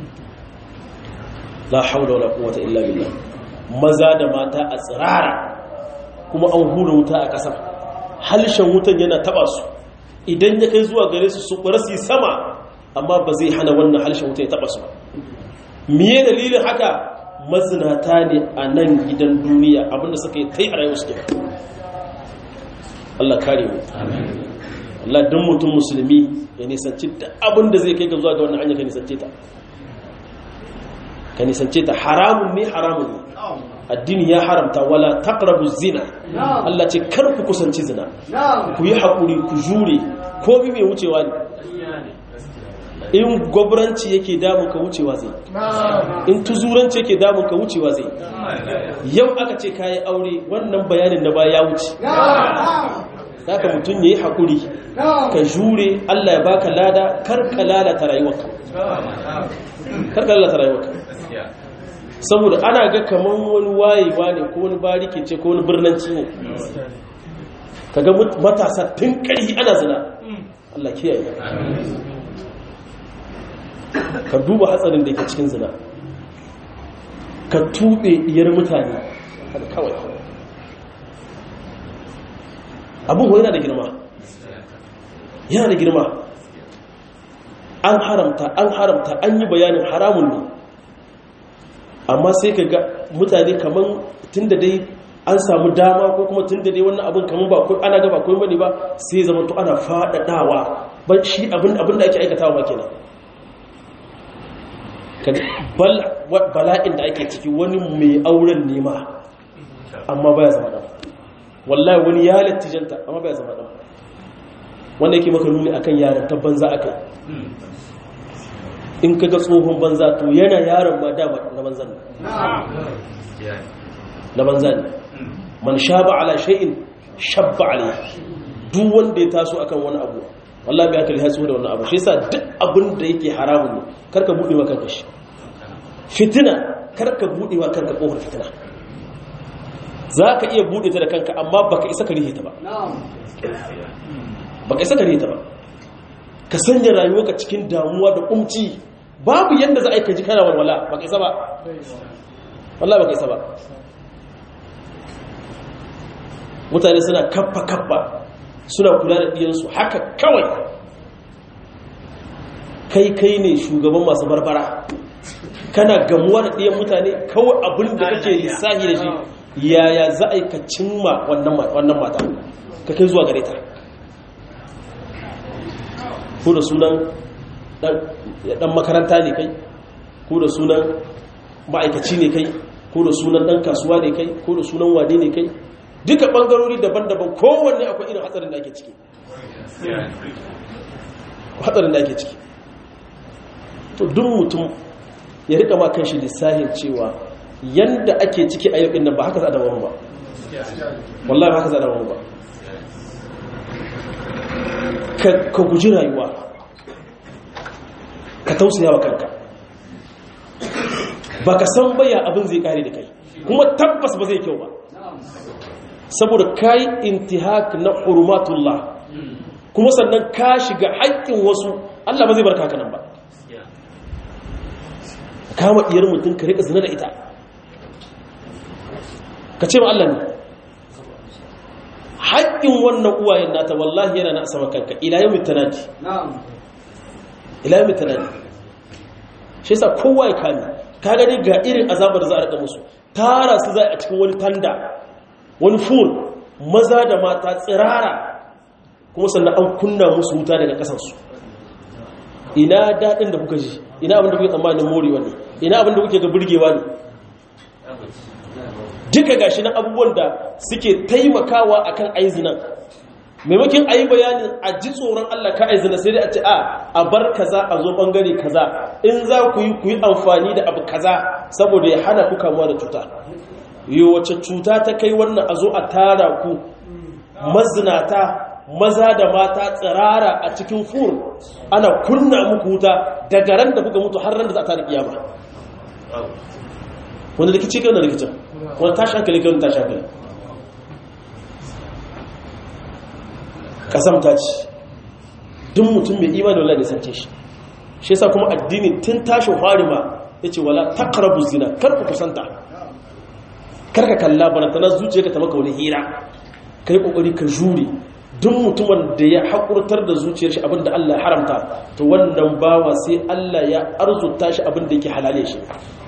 Speaker 1: la haula wala quwwata illa billah maza da mata a tsirara kuma an hura wuta a ƙasar halshen wutan yana taba su idan ya kai zuwa gare su su su sama amma ba zai hana wannan halshen wuta ya taba su miye dalilin haka mazinata ne a nan gidan duniya abinda suka yi tai a rayuwar su Allah kare mu Allah dan mutum musulmi ya nisanci da abinda zai kai ga zuwa ga wannan hanya ka nisance ta ka nisance ta haramun ne haramun ne addini ya haramta wala taqrabu zina Allah ce kar ku kusanci zina ku yi hakuri ku jure ko bi mai wucewa ne in gwabranci yake damun ka wucewa zai in tuzuranci yake damun ka wucewa zai yau aka ce kayi aure wannan bayanin na ba ya wuce zaka mutum yayi hakuri ka jure Allah ya baka lada kar ka lalata rayuwarka kar ka lalata rayuwarka saboda ana ga kaman wani wayewa ne ko wani barike ce ko wani birnanci ne kaga matasa tun ƙarfi ana zina Allah kiyaye ka duba hatsarin da ke cikin zina ka tuɓe iyar mutane kawai abin yana da girma yana da girma an haramta an haramta an yi bayanin haramun ne amma sai ka ga mutane kaman tun da dai an samu dama ko kuma tun da dai wannan abin kaman ba ana gaba ko mani ba sai zama to ana faɗaɗawa ban shi abin da ake aikatawa ma kenan bala'in da ake ciki wani mai auren nema amma baya zama ɗan wallahi wani ya lattijanta amma baya zama ɗan wanda yake maka nuni akan yaran ta banza aka in kaga tsohon banza to yana yaron ma dama na banzan na banza ne man shaba ala shay'in shabba alayhi duk wanda ya taso akan wani abu wallahi bai aka lihatsu da wannan abu shi yasa duk abin da yake haramun ne karka bude wa kanka shi fitina karka bude wa kanka kofar fitina zaka iya bude ta da kanka amma baka isa ka rihe ta ba baka isa ka rihe ta ba ka sanya rayuwarka cikin damuwa da kumci babu yanda za a yi ka ji kana walwala baka isa ba wallahi baka isa ba mutane suna kaffa kaffa suna kula da ɗiyansu haka kawai kai kai ne shugaban masu barbara kana gamuwa da ɗiyan mutane kawai abin da kake lissahi da shi yaya za a yi ka cimma wannan mata ka kai zuwa gare ta ko da sunan ɗan makaranta ne kai ko da sunan ma'aikaci ne kai ko da sunan ɗan kasuwa ne kai ko da sunan wane ne kai duka bangarori daban-daban kowanne akwai irin hatsarin da ake ciki hatsarin da ake ciki to duk mutum ya rika ma kan shi lissahin cewa yanda ake ciki a yau nan ba haka za a dawo ba wallahi ba haka za a dawo ba ka guji rayuwa ka tausaya wa kanka ba ka san baya abin zai kare da kai kuma tabbas ba zai kyau ba saboda ka yi intihak na hurumatullah kuma sannan ka shiga haƙƙin wasu Allah ba zai barka haka nan ba kama iyar mutum ka riƙa zina da ita ka ce ma Allah ne haƙƙin wannan uwayen nata wallahi yana na sama kanka ila yau mitanadi ila yau mitanadi shi yasa kowa ya kame ka gani ga irin azabar za a riƙa musu tara su za a cikin wani tanda wani ful maza da mata tsirara kuma sannan an kunna musu wuta daga kasansu ina daɗin da kuka ji ina abin da kuke tsammanin morewa ne ina abin da kuke ga burgewa ne duka gashi na abubuwan da suke taimakawa akan aizinan maimakon a yi bayanin a ji tsoron Allah ka aizina sai dai a ce a a bar kaza a zo bangare kaza in za ku yi ku yi amfani da abu kaza saboda ya hana ku kamuwa da cuta yi wace cuta ta kai wannan a zo a tara ku mazinata maza da mata tsirara a cikin fur ana kunna muku wuta daga ran da kuka mutu har ran da za a tara kiyama wanda rikici kai wanda rikicin wanda tashi hankali kai wanda tashi hankali kasamta ce duk mutum mai imani wala da sance shi shi yasa kuma addini tun tashin harima yace wala taqrabu zina kar ku kusanta kar ka kalla barantana zuciyarka ta maka wani hira kai kokari ka jure duk mutumin da ya hakurtar da zuciyar shi abinda Allah ya haramta to wannan bawa sai Allah ya arzuta shi abinda yake halale shi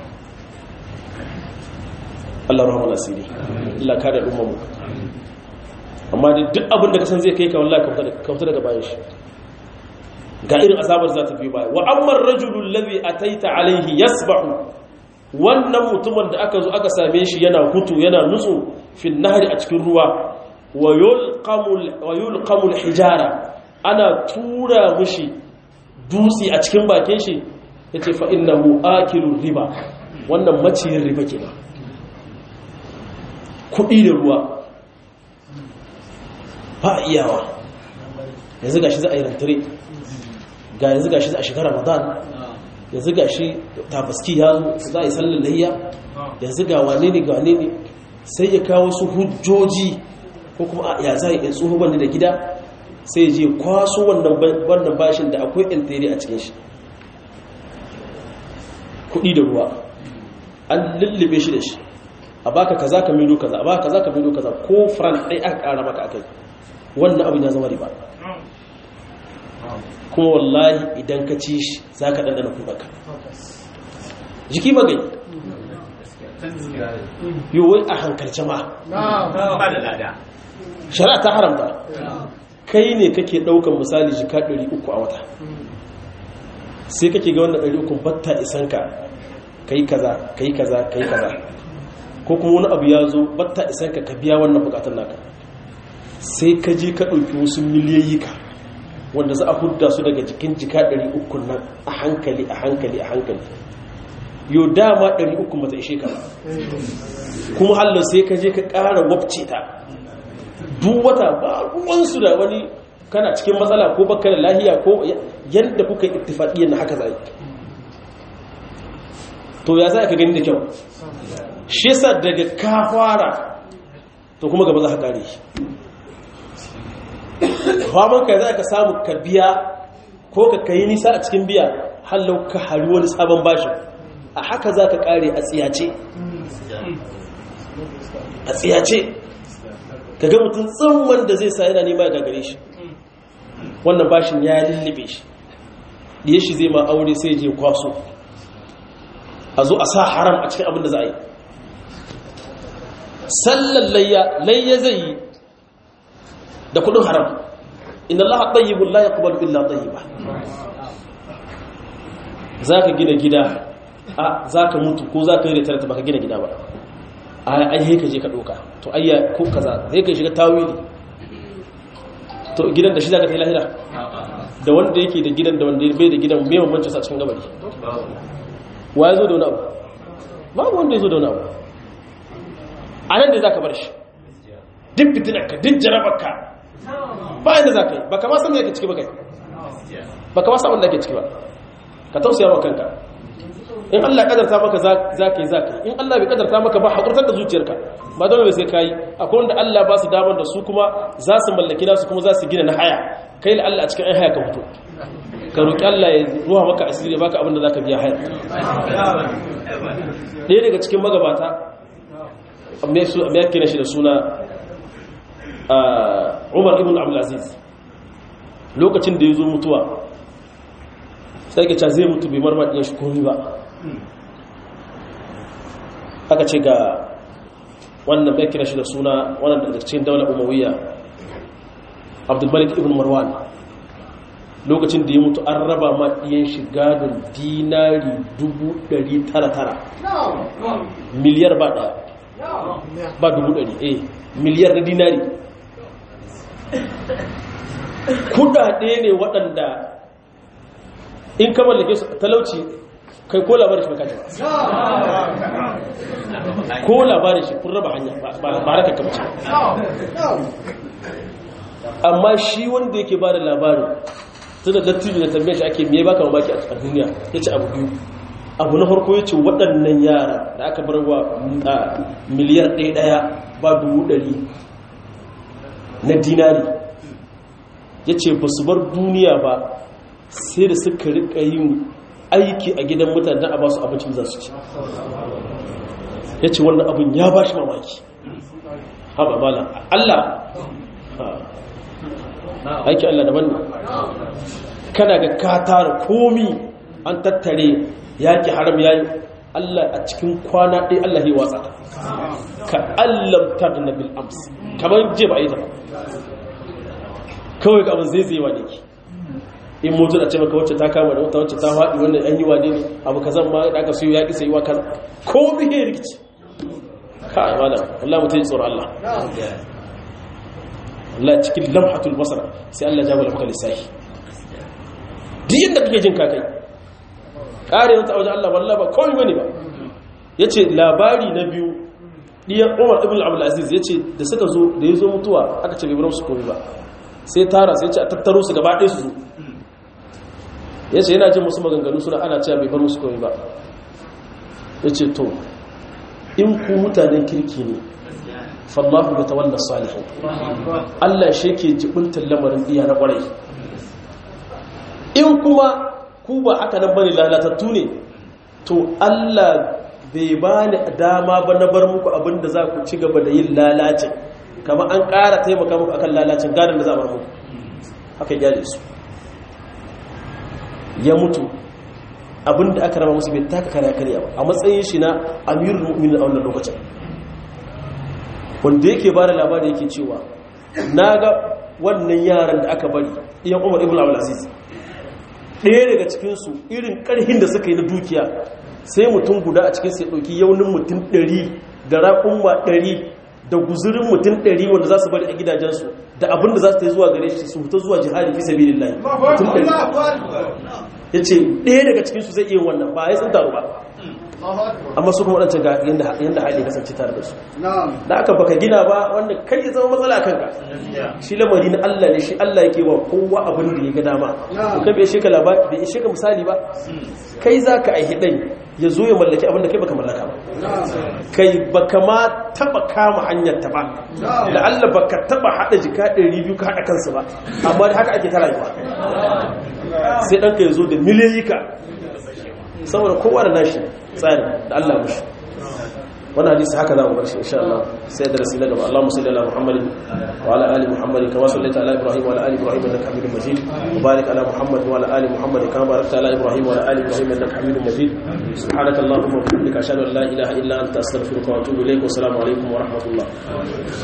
Speaker 1: Allah rahama nasiri Allah kada ummu amma da duk abin da kasan zai kai ka wallahi kauta daga bayan shi ga irin azabar za ta biyo baya wa ammar rajulul ladhi ataita alaihi yasbahu wannan mutumin da aka zo aka same shi yana hutu yana nutsu fil nahri a cikin ruwa wa yulqamul wa yulqamul hijara ana tura mushi dutsi a cikin bakin shi yace fa innahu akilur riba wannan maciyin riba kenan kudi da ruwa ba a iyawa yanzu gashi za a yi rantare ga yanzu gashi za a shiga ramadan yanzu gashi tabaski ya zo za a yi sallar layya yanzu ga wane ne ga wane ne sai ya kawo su hujjoji ko kuma ya za a yi tsoho wanda da gida sai je kwaso wannan bashin da akwai intiri a cikin shi kudi da ruwa an lullube shi da shi a baka kaza ka milo kaza a baka kaza ka milo kaza ko fran ɗai aka ƙara maka akai wannan abin ya zama riba kuma wallahi idan ka ci shi za ka ɗanɗana kuɗaka jiki magai yawai a hankalce ma shari'a ta haramta kai ne kake ɗaukan misali jika 300 a wata sai kake ga wannan 300 batta isanka kai kaza kai kaza kai kaza ko kuma wani abu ya zo batta isanka ka biya wannan bukatun naka sai ka je ka ɗauki wasu miliyayyika wanda za a hudda su daga jikin jika 300 nan a hankali a hankali a hankali yau dama 300 mata ishe ka kuma hallo sai ka je ka ƙara wabce ta duk wata ba ruwansu da wani kana cikin matsala ko baka da lahiya ko yadda kuka ittifaɗiyyar na haka zai to ya za ka gani da kyau shi yasa daga ka fara to kuma gaba za ka kare shi faman ka za ka samu ka biya ko ka kayi nisa a cikin biya hallau ka hari wani sabon bashin a haka za ka kare a tsiyace a tsiyace ka ga mutum tsamman da zai sa yana nema ga gare shi wannan bashin ya lullube shi ɗiye shi zai ma aure sai je kwaso a zo a sa haram a cikin abin da za a yi sallan layya layya zai yi da kudin haram inna allaha tayyibun la yaqbalu illa tayyiba zaka gina gida a zaka mutu ko zaka yi retirement baka gina gida ba ai ai ka je ka doka to ayya ko kaza sai ka shiga tawili to gidan da shi zaka tafi lahira da wanda yake da gidan da wanda bai da gidan me bambancin sa cikin gabari wa yazo da wani abu babu wanda yazo da wani abu a nan da zaka bar shi duk fitinarka duk jarabarka ba inda za ka yi ba kama samun yake ciki ba kai ba kama samun da ke ciki ba ka tausaya wa kanka in Allah kadarta maka za ka yi za ka yi in Allah bai kadarta maka ba haƙurtar da zuciyarka ba dole sai ka yi akwai wanda Allah ba su damar da su kuma za su mallaki nasu kuma za su gina na haya kai la Allah a cikin ai haya ka fito ka roƙi Allah ya ruwa maka asiri baka abin da za ka biya haya ɗaya daga cikin magabata me ya kira shi da suna umar ibn abdulaziz lokacin da ya zo mutuwa sai ka zai mutu bai marmaɗin shi komi ba aka ce ga wannan bai kira shi da suna wannan da cikin daular umawiyya abdulmalik ibn marwan lokacin da ya mutu an raba ma ɗiyan shi gadon dinari 900 miliyar ba ɗaya ba 100 eh miliyar na dinari kudade ne waɗanda in ka mallake su talauci kai ko labarin shi baka ba ko labarin shi kun raba hanya ba raka kamce amma shi wanda yake ba da labarin tunda dattijo da tambaye shi ake me baka mamaki a duniya ya ce abu biyu abu na farko ya ce waɗannan yara da aka bar wa miliyar ɗaya ɗaya ba dubu ɗari na dinari ya ce ba su bar duniya ba sai da suka rika yin aiki a gidan mutane don a ba su abincin za su ci ya ce wannan abin ya ba shi mamaki haɓa mala Allah aiki Allah daban ne kana ga ka tara komi an tattare yaƙi haram yayi Allah a cikin kwana ɗaya Allah ya watsa ka allam ta da nabil ams kamar je ba a yi ta ba kawai abin zai zai wane ki in mutu da ce maka wacce ta kama da wata wacce ta haɗi wannan an yi wane ne abu ka zan ma da aka siyo yaƙi sai yi wa kan ko bihe rikici ka amana Allah mutum yi tsoron Allah Allah cikin lamhatul basar sai Allah jagora maka lissafi duk yadda kake jin kakai kare wata wajen Allah wallah ba kawai bane ba yace labari na biyu diyan Umar ibn Abdul Aziz yace da suka zo da yazo mutuwa aka ce bai bar su komai ba sai tara sai ce a tattaro su gaba ɗaya su zo yace yana jin musu maganganu suna ana cewa bai bar musu komai ba yace to in ku mutanen kirki ne fallahu ya tawalla salihin Allah shi ke jibintar lamarin diya na kwarai in kuma ku ba haka nan bane lalatattu ne to Allah bai bani dama ba na bar muku abinda za ku ci gaba da yin lalacin kama an ƙara taimaka muku akan lalacin gadon da za a bar muku haka gyale su ya mutu abinda aka rama musu bai taka kare karya ba a matsayin shi na amirul mu'minin a wannan lokacin wanda yake ba da labari yake cewa na ga wannan yaran da aka bari iyan umar ibn abdulaziz ɗaya daga cikinsu irin ƙarhin da suka yi na dukiya sai mutum guda a cikinsu ya ɗauki yaunin mutum ɗari da raƙumma ɗari da guzurin mutum ɗari wanda za su bari a gidajensu da abin da za su ta yi zuwa gare shi su fita zuwa jihadi fi sabi lillahi mutum ɗari ya ce ɗaya daga cikinsu zai iya wannan ba ya sun taru ba amma su kuma waɗancan ga yadda hali kasance tare da su da aka baka gina ba wanda kai ya zama matsala kanka shi lamari na Allah ne shi Allah yake wa kowa abin da ya ga dama kai bai sheka labari bai sheka misali ba kai za ka aihi ɗai ya zo ya mallaki abin da kai baka mallaka ba kai baka ma taba kama hanyar ta ba da Allah baka taba hada jika 200 ka hada kansu ba amma da haka ake ta rayuwa sai ɗanka ya zo da miliyoyika saboda kowa da nashi tsari da Allah mushi wannan hadisi haka za mu bar shi insha Allah sai darasi na gaba Allahumma salli ala Muhammadin wa ala ali Muhammadin kama sallaita ala Ibrahim wa ala ali Ibrahim innaka Hamidum Majid wa barik ala Muhammad wa ala ali Muhammad kama barakta ala Ibrahim wa ala ali Ibrahim innaka Hamidum Majid subhanaka Allahumma wa bihamdika ashhadu an la ilaha illa anta astaghfiruka wa atubu ilayk wa assalamu alaikum wa rahmatullah